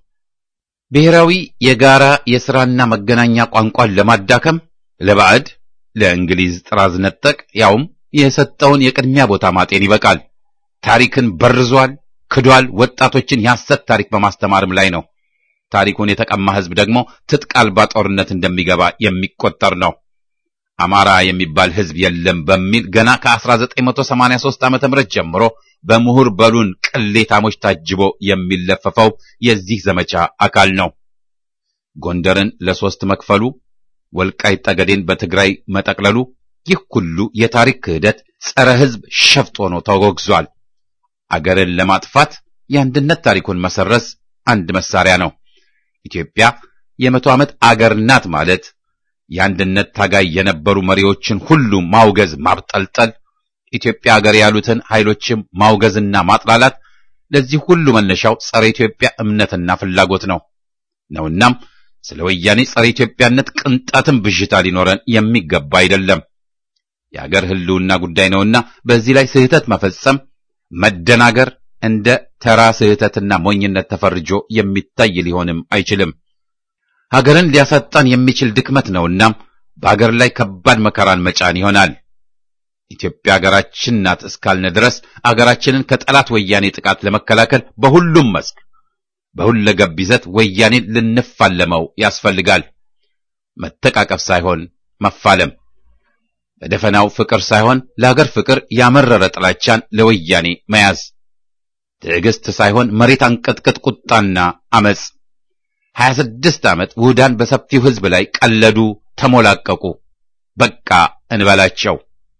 ብሔራዊ የጋራ የሥራና መገናኛ ቋንቋን ለማዳከም ለባዕድ ለእንግሊዝ ጥራዝ ነጠቅ ያውም የሰጠውን የቅድሚያ ቦታ ማጤን ይበቃል። ታሪክን በርዟል፣ ክዷል። ወጣቶችን የሐሰት ታሪክ በማስተማርም ላይ ነው። ታሪኩን የተቀማ ሕዝብ ደግሞ ትጥቅ አልባ ጦርነት እንደሚገባ የሚቆጠር ነው። አማራ የሚባል ሕዝብ የለም በሚል ገና ከ1983 ዓመተ ምህረት ጀምሮ በምሁር በሉን ቅሌታሞች ታጅቦ የሚለፈፈው የዚህ ዘመቻ አካል ነው። ጎንደርን ለሶስት መክፈሉ፣ ወልቃይት ጠገዴን በትግራይ መጠቅለሉ፣ ይህ ሁሉ የታሪክ ክህደት ጸረ ሕዝብ ሸፍጥ ሆኖ ተወግዟል። አገርን ለማጥፋት የአንድነት ታሪኩን መሰረዝ አንድ መሳሪያ ነው። ኢትዮጵያ የመቶ ዓመት አገር ናት ማለት የአንድነት ታጋይ የነበሩ መሪዎችን ሁሉ ማውገዝ፣ ማብጠልጠል፣ ኢትዮጵያ አገር ያሉትን ኃይሎችም ማውገዝና ማጥላላት፣ ለዚህ ሁሉ መነሻው ጸረ ኢትዮጵያ እምነትና ፍላጎት ነው ነውናም ስለ ወያኔ ጸረ ኢትዮጵያነት ቅንጣትም ብዥታ ሊኖረን የሚገባ አይደለም። የአገር ሕልውና ጉዳይ ነውና በዚህ ላይ ስህተት መፈጸም፣ መደናገር እንደ ተራ ስህተትና ሞኝነት ተፈርጆ የሚታይ ሊሆንም አይችልም። ሀገርን ሊያሳጣን የሚችል ድክመት ነውና በአገር ላይ ከባድ መከራን መጫን ይሆናል። ኢትዮጵያ ሀገራችን ናት እስካልነ ድረስ አገራችንን ከጠላት ወያኔ ጥቃት ለመከላከል በሁሉም መስክ በሁለገብ ይዘት ወያኔን ልንፋለመው ያስፈልጋል። መተቃቀፍ ሳይሆን መፋለም፣ በደፈናው ፍቅር ሳይሆን ለሀገር ፍቅር ያመረረ ጥላቻን ለወያኔ መያዝ፣ ትዕግስት ሳይሆን መሬት አንቀጥቅጥ ቁጣና አመፅ። ሀያ ስድስት ዓመት ውህዳን በሰፊው ሕዝብ ላይ ቀለዱ፣ ተሞላቀቁ። በቃ እንበላቸው።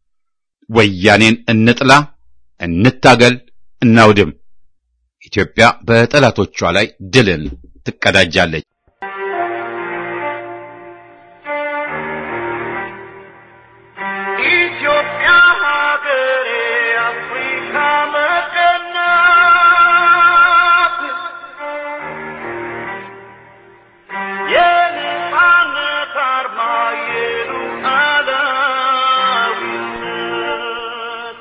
ወያኔን እንጥላ፣ እንታገል፣ እናውድም። ኢትዮጵያ በጠላቶቿ ላይ ድልን ትቀዳጃለች። ኢትዮጵያ ሀገሬ አፍሪካ መቀናት የነፃነት አርማ የሉዓላዊነት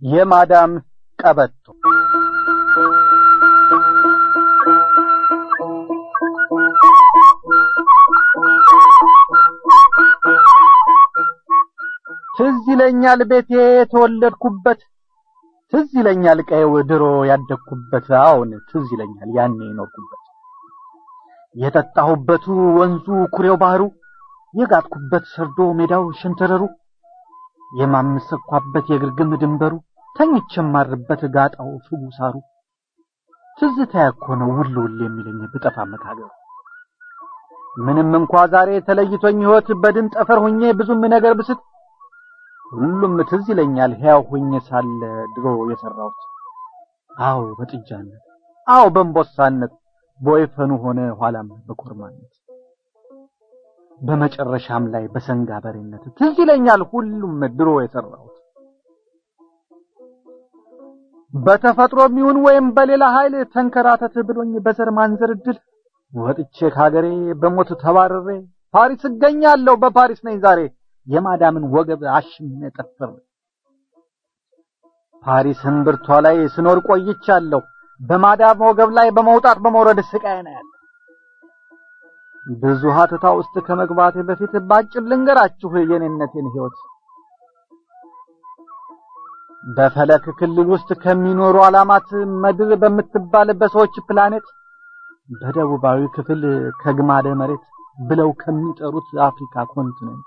የማዳም ቀበቶ ትዝ ይለኛል ቤቴ የተወለድኩበት ትዝ ይለኛል ቀየው ድሮ ያደግኩበት አሁን ትዝ ይለኛል ያኔ የኖርኩበት የጠጣሁበቱ ወንዙ ኩሬው ባህሩ የጋጥኩበት ሰርዶ ሜዳው ሸንተረሩ የማምሰኳበት የግርግም ድንበሩ ተኝቼ የማርበት ጋጣው ፍጉ ሳሩ ትዝታ እኮ ነው ውል ውል የሚለኝ ብጠፋ መካገሩ ምንም እንኳ ዛሬ ተለይቶኝ ሕይወት በድን ጠፈር ሆኜ ብዙም ነገር ብስት ሁሉም ትዝ ይለኛል ሕያው ሆኜ ሳለ ድሮ የሰራሁት አዎ በጥጃነት አዎ በእንቦሳነት በወይፈኑ ሆነ ኋላም በኮርማነት በመጨረሻም ላይ በሰንጋ በሬነት ትዝ ይለኛል ሁሉም ድሮ የሰራሁት በተፈጥሮም ይሁን ወይም በሌላ ኃይል ተንከራተት ብሎኝ በዘር ማንዘር እድል ወጥቼ ከሀገሬ በሞት ተባረሬ ፓሪስ እገኛለሁ በፓሪስ ነኝ ዛሬ የማዳምን ወገብ አሽሜ ጠፍሬ ፓሪስ እምብርቷ ላይ ስኖር ቆይቻለሁ በማዳም ወገብ ላይ በመውጣት በመውረድ ስቃይ ነው ያለ ብዙ ሀተታ ውስጥ ከመግባቴ በፊት ባጭር ልንገራችሁ የኔነቴን ህይወት በፈለክ ክልል ውስጥ ከሚኖሩ ዓላማት ምድር በምትባል በሰዎች ፕላኔት በደቡባዊ ክፍል ከግማደ መሬት ብለው ከሚጠሩት አፍሪካ ኮንቲኔንት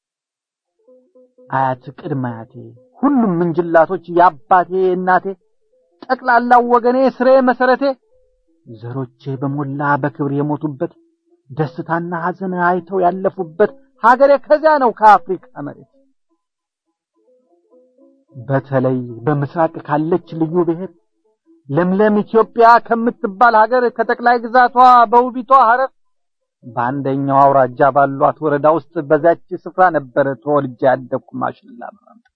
አያት ቅድመ አያቴ ሁሉም ምንጅላቶች የአባቴ እናቴ ጠቅላላው ወገኔ ስሬ መሰረቴ ዘሮቼ በሞላ በክብር የሞቱበት ደስታና ሐዘን አይተው ያለፉበት ሀገሬ ከዚያ ነው ከአፍሪካ መሬት በተለይ በምስራቅ ካለች ልዩ ብሔር ለምለም ኢትዮጵያ ከምትባል ሀገር ከጠቅላይ ግዛቷ በውቢቷ ሐረር በአንደኛው አውራጃ ባሏት ወረዳ ውስጥ በዛች ስፍራ ነበር ተወልጄ ያደግኩ ማሽላ በማምጣት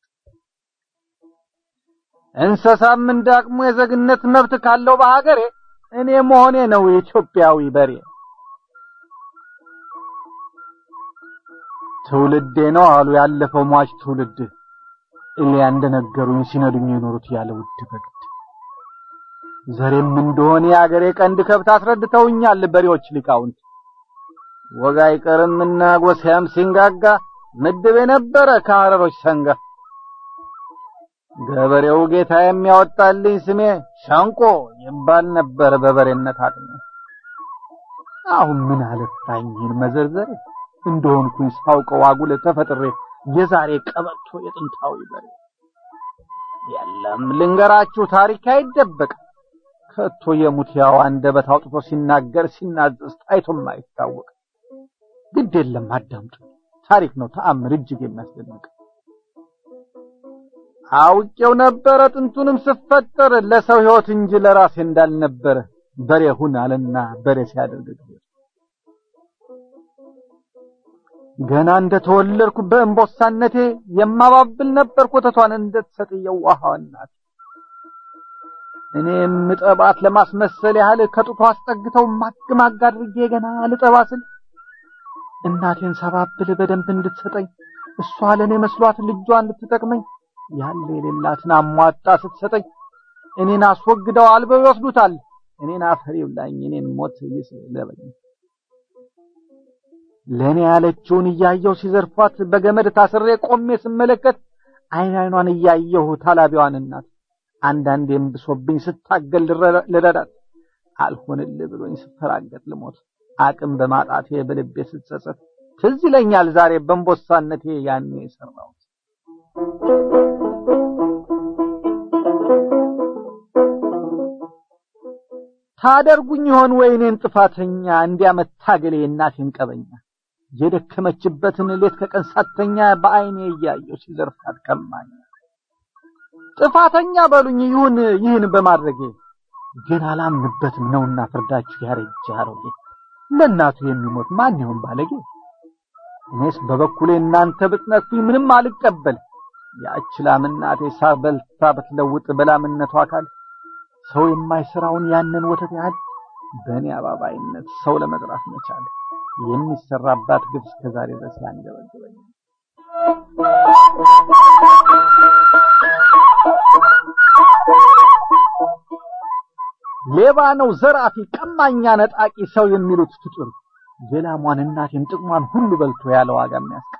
እንስሳም እንዳቅሙ የዜግነት መብት ካለው በሀገሬ እኔ መሆኔ ነው የኢትዮጵያዊ በሬ ትውልዴ ነው አሉ ያለፈው ሟች ትውልድ እሊያ እንደነገሩኝ ሲነዱኝ የኖሩት ያለ ውድ በግድ ዘሬም እንደሆነ የአገሬ ቀንድ ከብት አስረድተውኛል በሬዎች ሊቃውንት ወጋ አይቀርምና ጎሳያም ሲንጋጋ ምድብ የነበረ ከሐረሮች ሰንጋ ገበሬው ጌታ የሚያወጣልኝ ስሜ ሸንቆ ይባል ነበር በበሬነት አቅሜ አሁን ምን አለፋኝ ይህን መዘርዘሬ እንደሆንኩኝ ሳውቀው አጉል ተፈጥሬ የዛሬ ቀበቶ የጥንታዊ በሬ የለም ልንገራችሁ ታሪክ አይደበቅ ከቶ የሙት ያው አንደበት አውጥቶ ሲናገር ሲናዘዝ ታይቶም አይታወቅ ግድ የለም አዳምጡ ታሪክ ነው ተአምር እጅግ የሚያስደንቅ አውቄው ነበረ ጥንቱንም ስፈጠር ለሰው ሕይወት እንጂ ለራሴ እንዳልነበረ በሬ ሁን አለና በሬ ሲያደርግ ገና እንደተወለድኩ በእንቦሳነቴ የማባብል ነበር ኮተቷን እንደተሰጥ የዋሃዋ እናት እኔ ምጠባት ለማስመሰል ያህል ከጡቷ አስጠግተው ማግማግ አድርጌ ገና ልጠባስል እናቴን ሰባብል በደንብ እንድትሰጠኝ እሷ ለእኔ መስሏት ልጇን ልትጠቅመኝ ያለ የሌላትን አሟጣ ስትሰጠኝ እኔን አስወግደው አልበው ይወስዱታል እኔን አፈር ይብላኝ እኔን ሞት ይስለበኝ ለእኔ ያለችውን እያየሁ ሲዘርፏት በገመድ ታስሬ ቆሜ ስመለከት አይን አይኗን እያየሁ ታላቢዋን እናት አንዳንዴም ብሶብኝ ስታገል ልረዳት አልሆንል ብሎኝ ስፈራገጥ ልሞት አቅም በማጣቴ በልቤ ስትጸጸት ትዝ ይለኛል ዛሬ በእንቦሳነቴ ያኔ የሰራሁት ታደርጉኝ ይሆን ወይ እኔን ጥፋተኛ እንዲያመታገሌ እናቴን ቀበኛ የደከመችበትን ሌት ከቀን ሳተኛ በአይኔ እያየሁ ሲዘርፋት ከማኝ ጥፋተኛ በሉኝ ይሁን ይህን በማድረጌ ግን አላምንበትም ነውና ፍርዳችሁ ያረጀ አሮጌ ለእናቱ የሚሞት ማን ይሆን ባለጌ እኔስ በበኩሌ እናንተ ብትነክፉኝ ምንም አልቀበል ያች ላም እናቴ ሳር በልታ ብትለውጥ በላምነቷ አካል ሰው የማይሰራውን ያንን ወተት ያህል በእኔ አባባይነት ሰው ለመጥራት መቻል የሚሰራባት ግብ እስከዛሬ ድረስ ያንገበግበኛል። ሌባ ነው፣ ዘራፊ፣ ቀማኛ፣ ነጣቂ ሰው የሚሉት ፍጡር የላሟን እናቴን ጥቅሟን ሁሉ በልቶ ያለ ዋጋ የሚያስቀር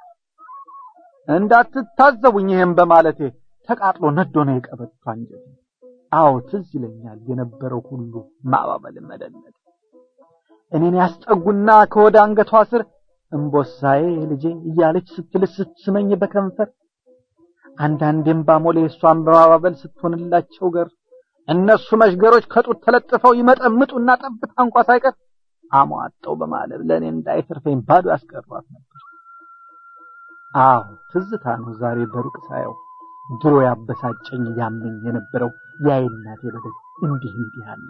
እንዳትታዘቡኝ ይህም በማለቴ ተቃጥሎ ነዶ ነው የቀበቷ አንጀቴ። አዎ ትዝ ይለኛል የነበረው ሁሉ ማባበል መደነቅ እኔን ያስጠጉና ከወደ አንገቷ ስር እምቦሳዬ ልጄ እያለች ስትልስ ስትስመኝ በከንፈር አንዳንዴም ባሞሌ እሷን በማባበል ስትሆንላቸው ገር እነሱ መሽገሮች ከጡት ተለጥፈው ይመጠምጡና ጠብታ እንኳ ሳይቀር አሟጠው በማለብ ለእኔ እንዳይተርፈኝ ባዶ ያስቀሯት ነበር። አዎ ትዝታ ነው ዛሬ በሩቅ ሳየው ድሮ ያበሳጨኝ ያመኝ የነበረው የአይናቴ በደል እንዲህ እንዲህ አለ።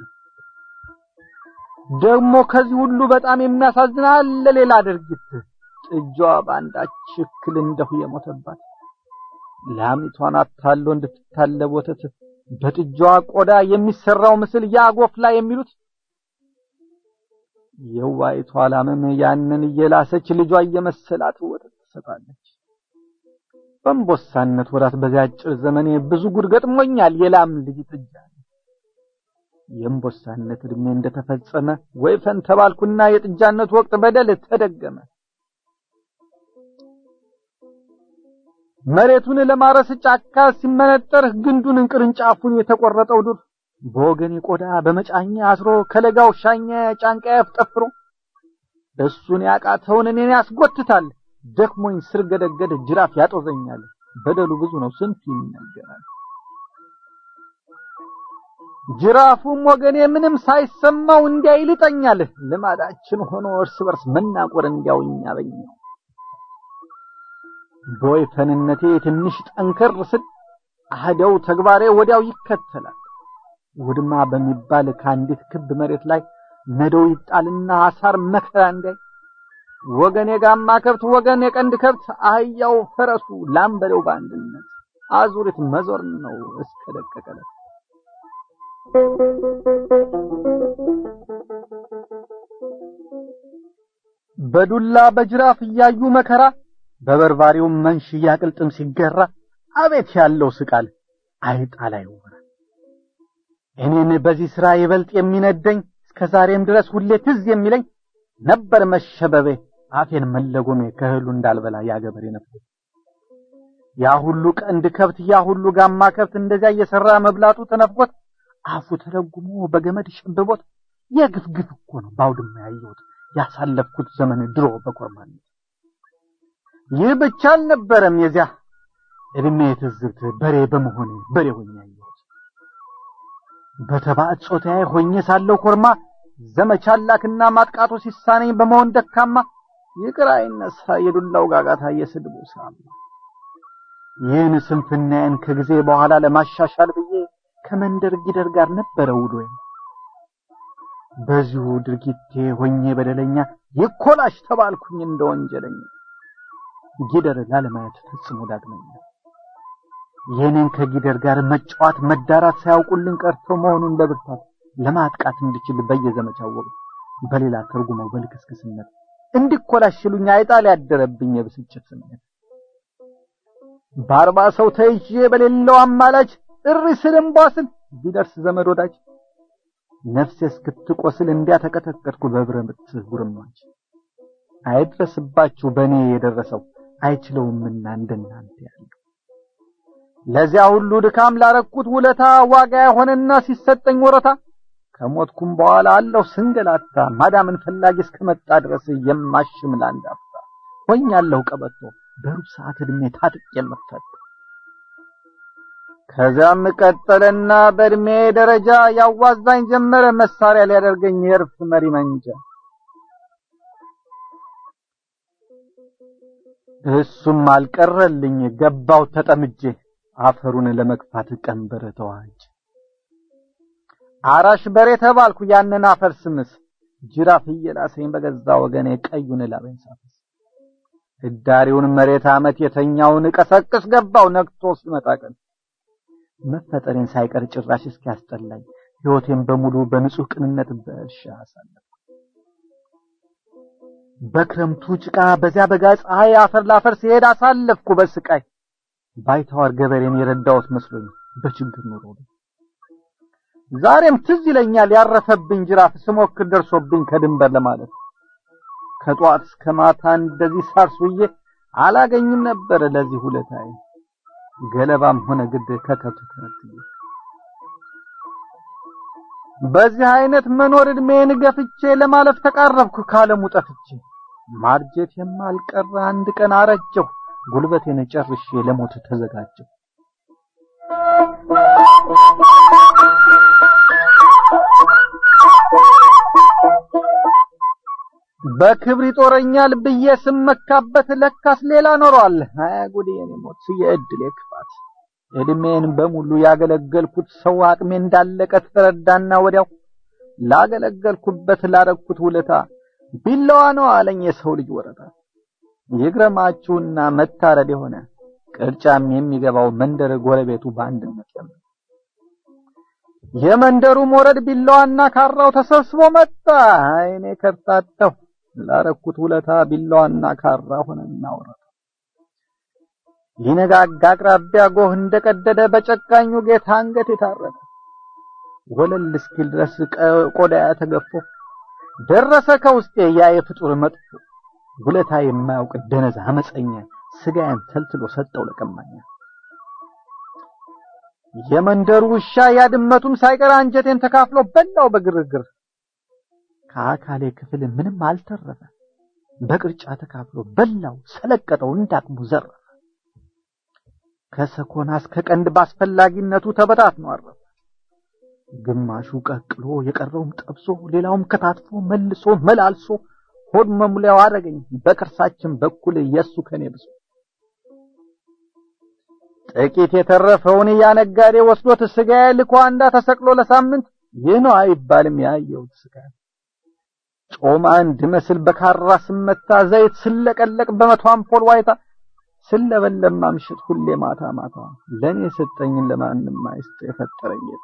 ደግሞ ከዚህ ሁሉ በጣም የሚያሳዝን አለ ሌላ ድርጊት ጥጃዋ በአንዳች እክል እንደሁ የሞተባት ላሚቷን አታሎ እንድትታለብ ወተት በጥጃዋ ቆዳ የሚሰራው ምስል ያጎፍላ የሚሉት የዋይቷ ላምም ያንን እየላሰች ልጇ እየመሰላት ወተት ትሰጣለች። በእንቦሳነት ወራት በዚያ አጭር ዘመኔ ብዙ ጉድ ገጥሞኛል። የላም ልጅ ጥጃ የእንቦሳነት እድሜ እንደተፈጸመ ወይፈን ተባልኩና የጥጃነት ወቅት በደል ተደገመ። መሬቱን ለማረስ ጫካ ሲመነጠር ግንዱን ቅርንጫፉን የተቆረጠው ዱር በወገኔ ቆዳ በመጫኛ አስሮ ከለጋው ሻኛ ጫንቃ ያፍጠፍሮ እሱን ያቃተውን እኔን ያስጎትታል። ደክሞኝ ስር ገደገድ ጅራፍ ያጦዘኛል። በደሉ ብዙ ነው ስንቱ ይነገራል። ጅራፉም ወገኔ ምንም ሳይሰማው እንዲያ ይልጠኛል። ልማዳችን ሆኖ እርስ በርስ መናቆር እንዲያው እኛ በኛ በወይፈንነቴ ትንሽ ጠንከር ስል አህደው ተግባሬ ወዲያው ይከተላል። ውድማ በሚባል ከአንዲት ክብ መሬት ላይ ነዶው ይጣልና አሳር መከራ እንዳይ ወገን የጋማ ከብት ወገን የቀንድ ከብት አህያው ፈረሱ ላምበለው በአንድነት አዙሪት መዞር ነው እስከ ደቀቀለት። በዱላ በጅራፍ እያዩ መከራ በበርባሪው መንሽ እያቅልጥም ሲገራ አቤት ያለው ስቃል አይጣል አይወራ እኔን በዚህ ስራ ይበልጥ የሚነደኝ እስከ ዛሬም ድረስ ሁሌ ትዝ የሚለኝ ነበር መሸበቤ አፌን መለጎሜ ከእህሉ እንዳልበላ ያገበሬ ነበር። ያ ሁሉ ቀንድ ከብት ያ ሁሉ ጋማ ከብት እንደዚያ እየሰራ መብላቱ ተነፍቆት አፉ ተለጉሞ በገመድ ሸብቦት የግፍ ግፍ እኮ ነው ባውድማ ያየሁት ያሳለፍኩት ዘመን ድሮ በኮርማነት። ይህ ብቻ አልነበረም የዚያ እድሜ ትዝብት በሬ በመሆኔ በሬ ሆኜ ያየሁት በተባዕት ጾታዬ ሆኜ ሳለው ኮርማ ዘመቻ ላክና ማጥቃቱ ሲሳነኝ በመሆን ደካማ ይቅር አይነሳ የዱላው ጋጋታ የስድቡ ሳማ ይህን ስንፍናዬን ከጊዜ በኋላ ለማሻሻል ብዬ ከመንደር ጊደር ጋር ነበረ ውሎዬ። በዚሁ ድርጊቴ ሆኜ በደለኛ ይኮላሽ ተባልኩኝ እንደ ወንጀለኛ ጊደር ላለማየት ፈጽሞ ዳግመኛ ይህንን ከጊደር ጋር መጫወት መዳራት ሳያውቁልን ቀርተው መሆኑን በብርታት ለማጥቃት እንድችል በየዘመቻው ወቅት በሌላ ተርጉመው በልክስክስነት እንዲኮላሽሉኝ አይጣል ያደረብኝ የብስጭት ስሜት በአርባ ሰው ተይዤ በሌለው አማላጅ እሪ ስል እምቧ ስል ቢደርስ ዘመድ ወዳጅ ነፍሴ እስክትቆስል እንዲያ ተቀጠቀጥኩ በብረት ጉርማች። አይድረስባችሁ በእኔ የደረሰው አይችለውምና እንደናንተ ያለው ለዚያ ሁሉ ድካም ላረኩት ውለታ ዋጋ የሆነና ሲሰጠኝ ወረታ ከሞትኩም በኋላ አለሁ ስንገላታ ማዳምን ፈላጊ እስከመጣ ድረስ የማሽም ለአንድ አፍታ ሆኛለሁ ቀበቶ በሩብ ሰዓት ዕድሜ ታጥቅ የምፈታ ከዚያም ቀጠለና በእድሜ ደረጃ ያዋዛኝ ጀመረ መሳሪያ ሊያደርገኝ የእርፍ መሪ መንጃ እሱም አልቀረልኝ ገባው ተጠምጄ አፈሩን ለመግፋት ቀንበር ተዋጅ አራሽ በሬ ተባልኩ ያንን አፈር ስምስ ጅራፍ እየላሰኝ በገዛ ወገኔ ቀዩን ላበኝ ሳፈስ ህዳሪውን መሬት አመት የተኛውን ቀሰቅስ ገባው ነግቶ ሲመጣ ቀን መፈጠሬን ሳይቀር ጭራሽ እስኪያስጠላኝ ህይወቴን በሙሉ በንጹህ ቅንነት በእርሻ አሳለፍኩ። በክረምቱ ጭቃ በዚያ በጋ ፀሐይ አፈር ላፈር ሲሄድ አሳለፍኩ በስቃይ ባይተዋር ገበሬን የረዳሁት መስሎኝ በችግር ኑሮ ዛሬም ትዝ ይለኛል ያረፈብኝ ጅራፍ ስሞክር ደርሶብኝ ከድንበር ለማለት ከጧት እስከ ማታ እንደዚህ ሳርሱዬ አላገኝም ነበር ለዚህ ውለታዬ ገለባም ሆነ ግድ ከከብት ተነጥዬ በዚህ አይነት መኖር እድሜን ገፍቼ ለማለፍ ተቃረብኩ ካለሙ ጠፍቼ ማርጀት የማልቀረ አንድ ቀን አረጀሁ ጉልበቴን ጨርሼ ለሞት ተዘጋጀሁ በክብር ይጦረኛል ብዬ ስመካበት ለካስ ሌላ ኖሯል። አያ ጉዴ የኔ ሞት የእድሌ ክፋት። እድሜን በሙሉ ያገለገልኩት ሰው አቅሜ እንዳለቀ ተረዳና ወዲያው ላገለገልኩበት ላረግኩት ውለታ ቢላዋ ነው አለኝ የሰው ልጅ ወረታ። ይግረማችሁና መታረድ የሆነ ቅርጫም የሚገባው መንደር ጎረቤቱ በአንድነት ለምን የመንደሩ ሞረድ ቢላዋና ካራው ተሰብስቦ መጣ። አይኔ ከርታተው ላረኩት ውለታ ቢላዋና ካራ ሆነና ወረደ። ሊነጋጋ አቅራቢያ ጎህ እንደቀደደ በጨካኙ ጌታ አንገት የታረደ ወለል እስኪል ድረስ ቆዳ ተገፎ ደረሰ ከውስጤ ያ የፍጡር መጥፎ ውለታ የማያውቅ ደነዝ አመፀኛ ስጋዬን ተልትሎ ሰጠው ለቀማኛ። የመንደሩ ውሻ ያድመቱም ሳይቀር አንጀቴን ተካፍሎ በላው በግርግር። ከአካሌ ክፍል ምንም አልተረፈ፣ በቅርጫ ተካፍሎ በላው ሰለቀጠው እንዳቅሙ ዘረፈ። ከሰኮና እስከ ቀንድ ባስፈላጊነቱ ተበታትኖ አረፈ። ግማሹ ቀቅሎ የቀረውም ጠብሶ ሌላውም ከታትፎ መልሶ መላልሶ ሆድ መሙሊያው አደረገኝ በቅርሳችን በኩል የሱ ከኔ ብሶ ጥቂት የተረፈውን ያነጋዴ ወስዶት ስጋዬ ልኮ አንዳ ተሰቅሎ ለሳምንት ይህ ነው አይባልም ያየሁት ስጋ ጮማ እንድመስል በካራ ስመታ ዘይት ስለቀለቅ በመቶ አምፖል ዋይታ ስለበለም ማምሸት ሁሌ ማታ ማታ ለኔ ሰጠኝን ለማንም አይስጥ የፈጠረኝ ጌታ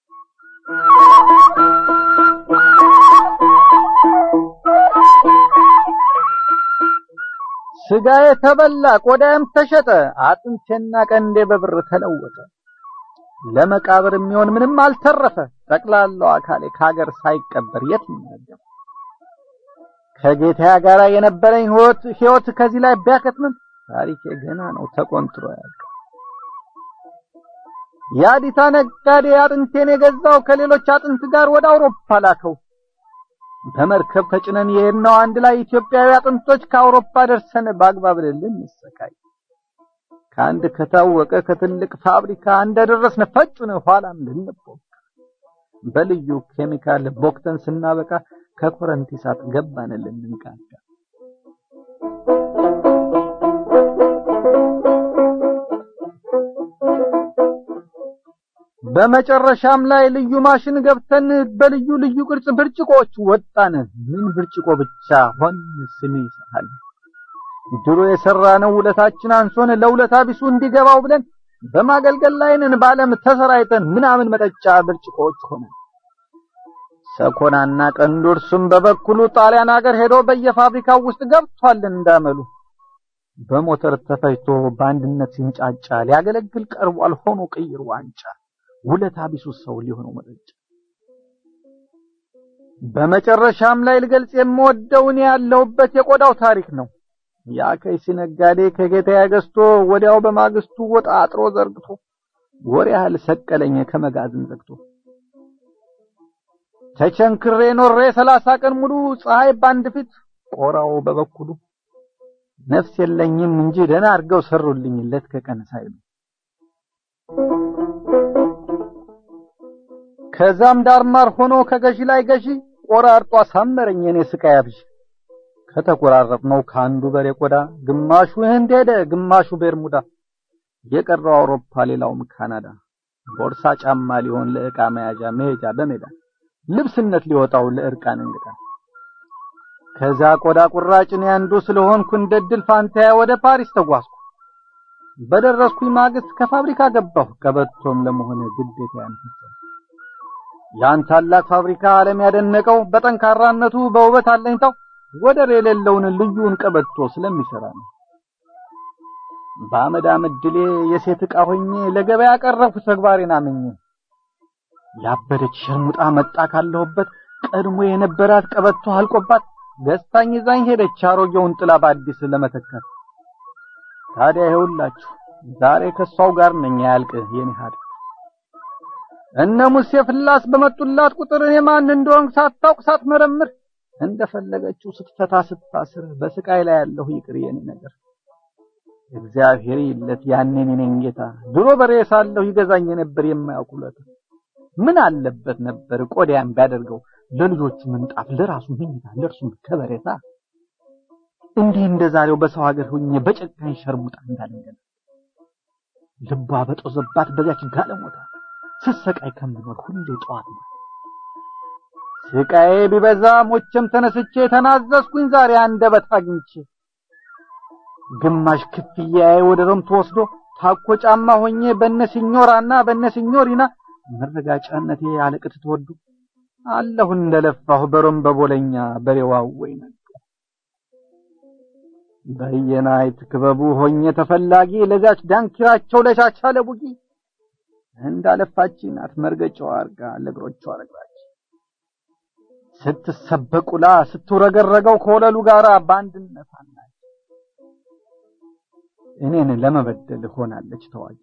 ስጋዬ ተበላ፣ ቆዳዬም ተሸጠ፣ አጥንቴና ቀንዴ በብር ተለወጠ። ለመቃብር የሚሆን ምንም አልተረፈ፣ ጠቅላላው አካሌ ከሀገር ሳይቀበር የት ይናገር። ከጌታ ጋር የነበረኝ ህይወት ህይወት ከዚህ ላይ ቢያከትምም ታሪኬ ገና ነው ተቆንጥሮ ያልቅ። የአዲታ ነጋዴ አጥንቴን የገዛው ከሌሎች አጥንት ጋር ወደ አውሮፓ ላከው። በመርከብ ተጭነን የሄድነው አንድ ላይ ኢትዮጵያዊ አጥንቶች ከአውሮፓ ደርሰን በአግባብ ልንሰቃይ ከአንድ ከታወቀ ከትልቅ ፋብሪካ እንደደረስን ፈጩን ኋላም ልንቦክ በልዩ ኬሚካል ቦክተን ስናበቃ ከኮረንቲ እሳት ገባን ልንቃጋ በመጨረሻም ላይ ልዩ ማሽን ገብተን በልዩ ልዩ ቅርጽ ብርጭቆዎች ወጣን። ምን ብርጭቆ ብቻ ሆን ስም ይሰሃል። ድሮ የሰራነው ውለታችን አንሶን ለውለታ ቢሱ እንዲገባው ብለን በማገልገል ላይ ነን። በዓለም ተሰራይተን ምናምን መጠጫ ብርጭቆዎች ሆነ። ሰኮናና ቀንዱ እርሱም በበኩሉ ጣሊያን ሀገር ሄዶ በየፋብሪካው ውስጥ ገብቷል እንዳመሉ በሞተር ተፈጅቶ በአንድነት ሲንጫጫ ሊያገለግል ቀርቧል ሆኖ ቅይር ዋንጫ ውለታ ቢሱ ሰው ሊሆነው መጠጫ። በመጨረሻም ላይ ልገልጽ የምወደው እኔ ያለሁበት የቆዳው ታሪክ ነው። ያ ከይሲ ነጋዴ ከጌታዬ ገዝቶ ወዲያው በማግስቱ ወጣ አጥሮ ዘርግቶ ወር ያህል ሰቀለኝ ከመጋዘን ዘግቶ። ተቸንክሬ ኖሬ ሰላሳ ቀን ሙሉ ፀሐይ ባንድ ፊት ቆራው በበኩሉ ነፍስ የለኝም እንጂ ደህና አድርገው ሰሩልኝ ለት ከቀን ሳይሉ። ከዛም ዳርማር ሆኖ ከገዢ ላይ ገዢ ቆራርጦ አሳመረኝ የኔ ስቃይ አብዥ። ከተቆራረጥነው ከአንዱ በሬ ቆዳ ግማሹ ህንድ ሄደ፣ ግማሹ ቤርሙዳ፣ የቀረው አውሮፓ፣ ሌላውም ካናዳ። ቦርሳ ጫማ ሊሆን ለዕቃ መያዣ መሄጃ በሜዳ ልብስነት ሊወጣው ለእርቃን እንግዳ። ከዛ ቆዳ ቁራጭ እኔ አንዱ ስለሆንኩ እንደ ድል ፋንታያ ወደ ፓሪስ ተጓዝኩ። በደረስኩኝ ማግስት ከፋብሪካ ገባሁ ቀበቶም ለመሆነ ግዴታ ያንፈጸም ያን ታላቅ ፋብሪካ ዓለም ያደነቀው በጠንካራነቱ በውበት አለኝታው ወደር የሌለውን ልዩን ቀበቶ ስለሚሰራ ነው። በአመድ አመድ ድሌ የሴት ዕቃ ሆኜ ለገበያ ቀረብኩ ተግባሬን አምኜ። ያበደች ሸርሙጣ መጣ ካለሁበት ቀድሞ የነበራት ቀበቶ አልቆባት ገዝታኝ ይዛኝ ሄደች አሮጌውን ጥላ በአዲስ ለመተካት። ታዲያ ይኸውላችሁ ዛሬ ከሷው ጋር ነኝ ያልቅ የኔ ሀድ እነ ሙሴ ፍላስ በመጡላት ቁጥር እኔ ማን እንደሆንኩ ሳታውቅ ሳትመረምር እንደፈለገችው ስትፈታ ስታስር በስቃይ ላይ ያለሁ ይቅር የኔ ነገር እግዚአብሔር ይለት ያኔ እኔን ጌታ ድሮ በሬ ሳለሁ ይገዛኝ ነበር የማያውቅ ውለታ ምን አለበት ነበር ቆዳያን ቢያደርገው ለልጆቹ ምንጣፍ ለራሱ መኝታ ለእርሱም ከበሬታ እንዲህ እንደዛሬው በሰው ሀገር ሆኜ በጨካኝ ሸርሙጣ እንዳለንገና ልቧ በጦዘባት በዚያች ጋለሞታ ስሰቃይ ከምኖር ሁሌ ጠዋት ነው ስቃዬ ቢበዛ ሞቼም ተነስቼ ተናዘዝኩኝ ዛሬ አንደበት አግኝቼ ግማሽ ክፍያዬ ወደ ሮም ተወስዶ ታኮ ጫማ ሆኜ በነ ሲኞራና በነ ሲኞሪና መረጋጫነቴ አለቅት ተወዱ አለሁ እንደለፋሁ በሮም በቦለኛ በሬዋው ወይነ በየናይት ክበቡ ሆኜ ተፈላጊ ለዛች ዳንኪራቸው ለቻቻ ለቡጊ እንዳለፋች ናት መርገጫው አርጋ ለእግሮቿ ረግራች ስትሰበቁላ ስትውረገረገው ከወለሉ ጋር በአንድነት አላች እኔን ለመበደል ሆናለች ተዋጊ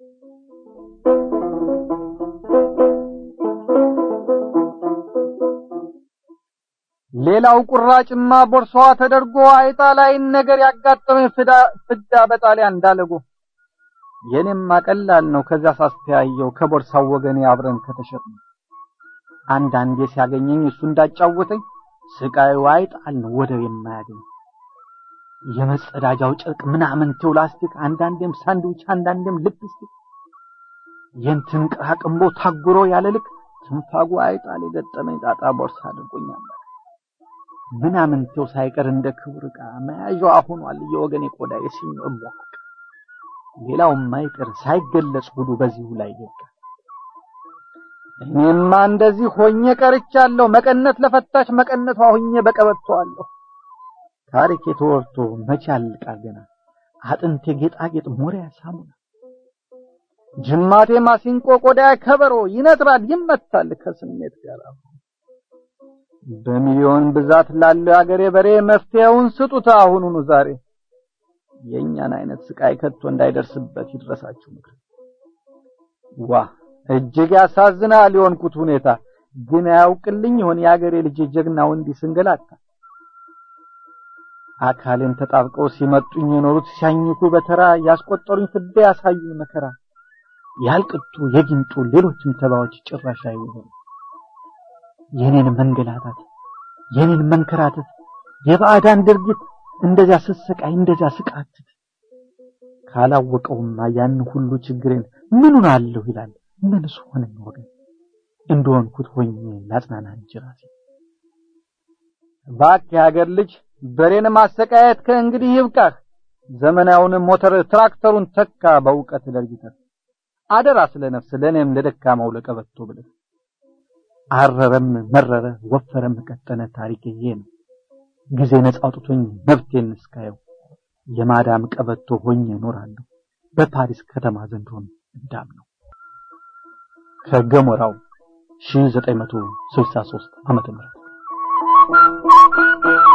ሌላው ቁራጭማ ቦርሳዋ ተደርጎ አይጣ ላይ ነገር ያጋጠመኝ ፍዳ ፍዳ በጣሊያን እንዳለጎ የኔማ ቀላል ነው ከዛ ሳስተያየው ከቦርሳው ወገኔ አብረን ከተሸጥን አንዳንዴ ሲያገኘኝ እሱ እንዳጫወተኝ ስቃዩ አይጣል ነው ወደር የማያገኝ የመጸዳጃው ጨርቅ ምናምንቴው ላስቲክ አንዳንዴም ሳንድዊች አንዳንዴም ልፕስቲክ የንትን ቅራቅንቦ ታጉሮ ያለ ልክ ትንፋጉ አይጣል የገጠመኝ ጣጣ ቦርሳ አድርጎኛል ምናምንቴው ሳይቀር እንደ ክቡር ዕቃ መያዣዋ ሆኗል የወገኔ ቆዳ የሲኞር ሟቅ ሌላው ማይቀር ሳይገለጽ ሁሉ በዚሁ ላይ ይወጣ እኔማ እንደዚህ ሆኜ ቀርቻለሁ መቀነት ለፈታች መቀነቷ ሆኜ በቀበቷለሁ ታሪክ የተወርቶ መቼ ያልቃል ገና አጥንቴ ጌጣጌጥ ሞሪያ ሳሙና ጅማቴ ማሲንቆ ቆዳ ከበሮ ይነጥራል ይመታል ከስሜት ጋር በሚሊዮን ብዛት ላለው አገሬ በሬ መፍትሄውን ስጡት አሁኑኑ ዛሬ የኛን አይነት ስቃይ ከቶ እንዳይደርስበት ይድረሳችሁ ምክር ዋ እጅግ ያሳዝናል የሆንኩት ሁኔታ ግን አያውቅልኝ ይሆን የአገሬ ልጅ ጀግናው እንዲህ ስንገላታ አካሌን ተጣብቀው ሲመጡኝ የኖሩት ሲያኝኩ በተራ ያስቆጠሩኝ ፍዳ ያሳዩኝ መከራ ያልቅቱ የጊንጡ ሌሎችም ተባዎች ጭራሽ አይሆኑ የኔን መንገላታት የኔን መንከራተት የባዕዳን ድርጊት እንደዚያ ስሰቃይ እንደዚያ ስቃትት ካላወቀውማ ያን ሁሉ ችግሬን ምኑን አለሁ ይላል ምንስ ሆነኝ ወገን እንደሆንኩት ሆኜ ላጽናና እንጂ ራሴ እባክህ የሀገር ልጅ በሬን ማሰቃየት ከእንግዲህ ይብቃህ ዘመናዊውን ሞተር ትራክተሩን ተካ በእውቀት ለርጅተህ አደራ ስለ ነፍስ ለእኔም ለደካማው ለቀበቶ ብለህ አረረም መረረ ወፈረም ቀጠነ ታሪክ ይሄ ነው ጊዜ ነጻ አውጥቶኝ መብቴን እስካየው የማዳም ቀበቶ ሆኜ እኖራለሁ በፓሪስ ከተማ ዘንድሮም እንዳም ነው ከገሞራው 1963 ዓመተ ምህረት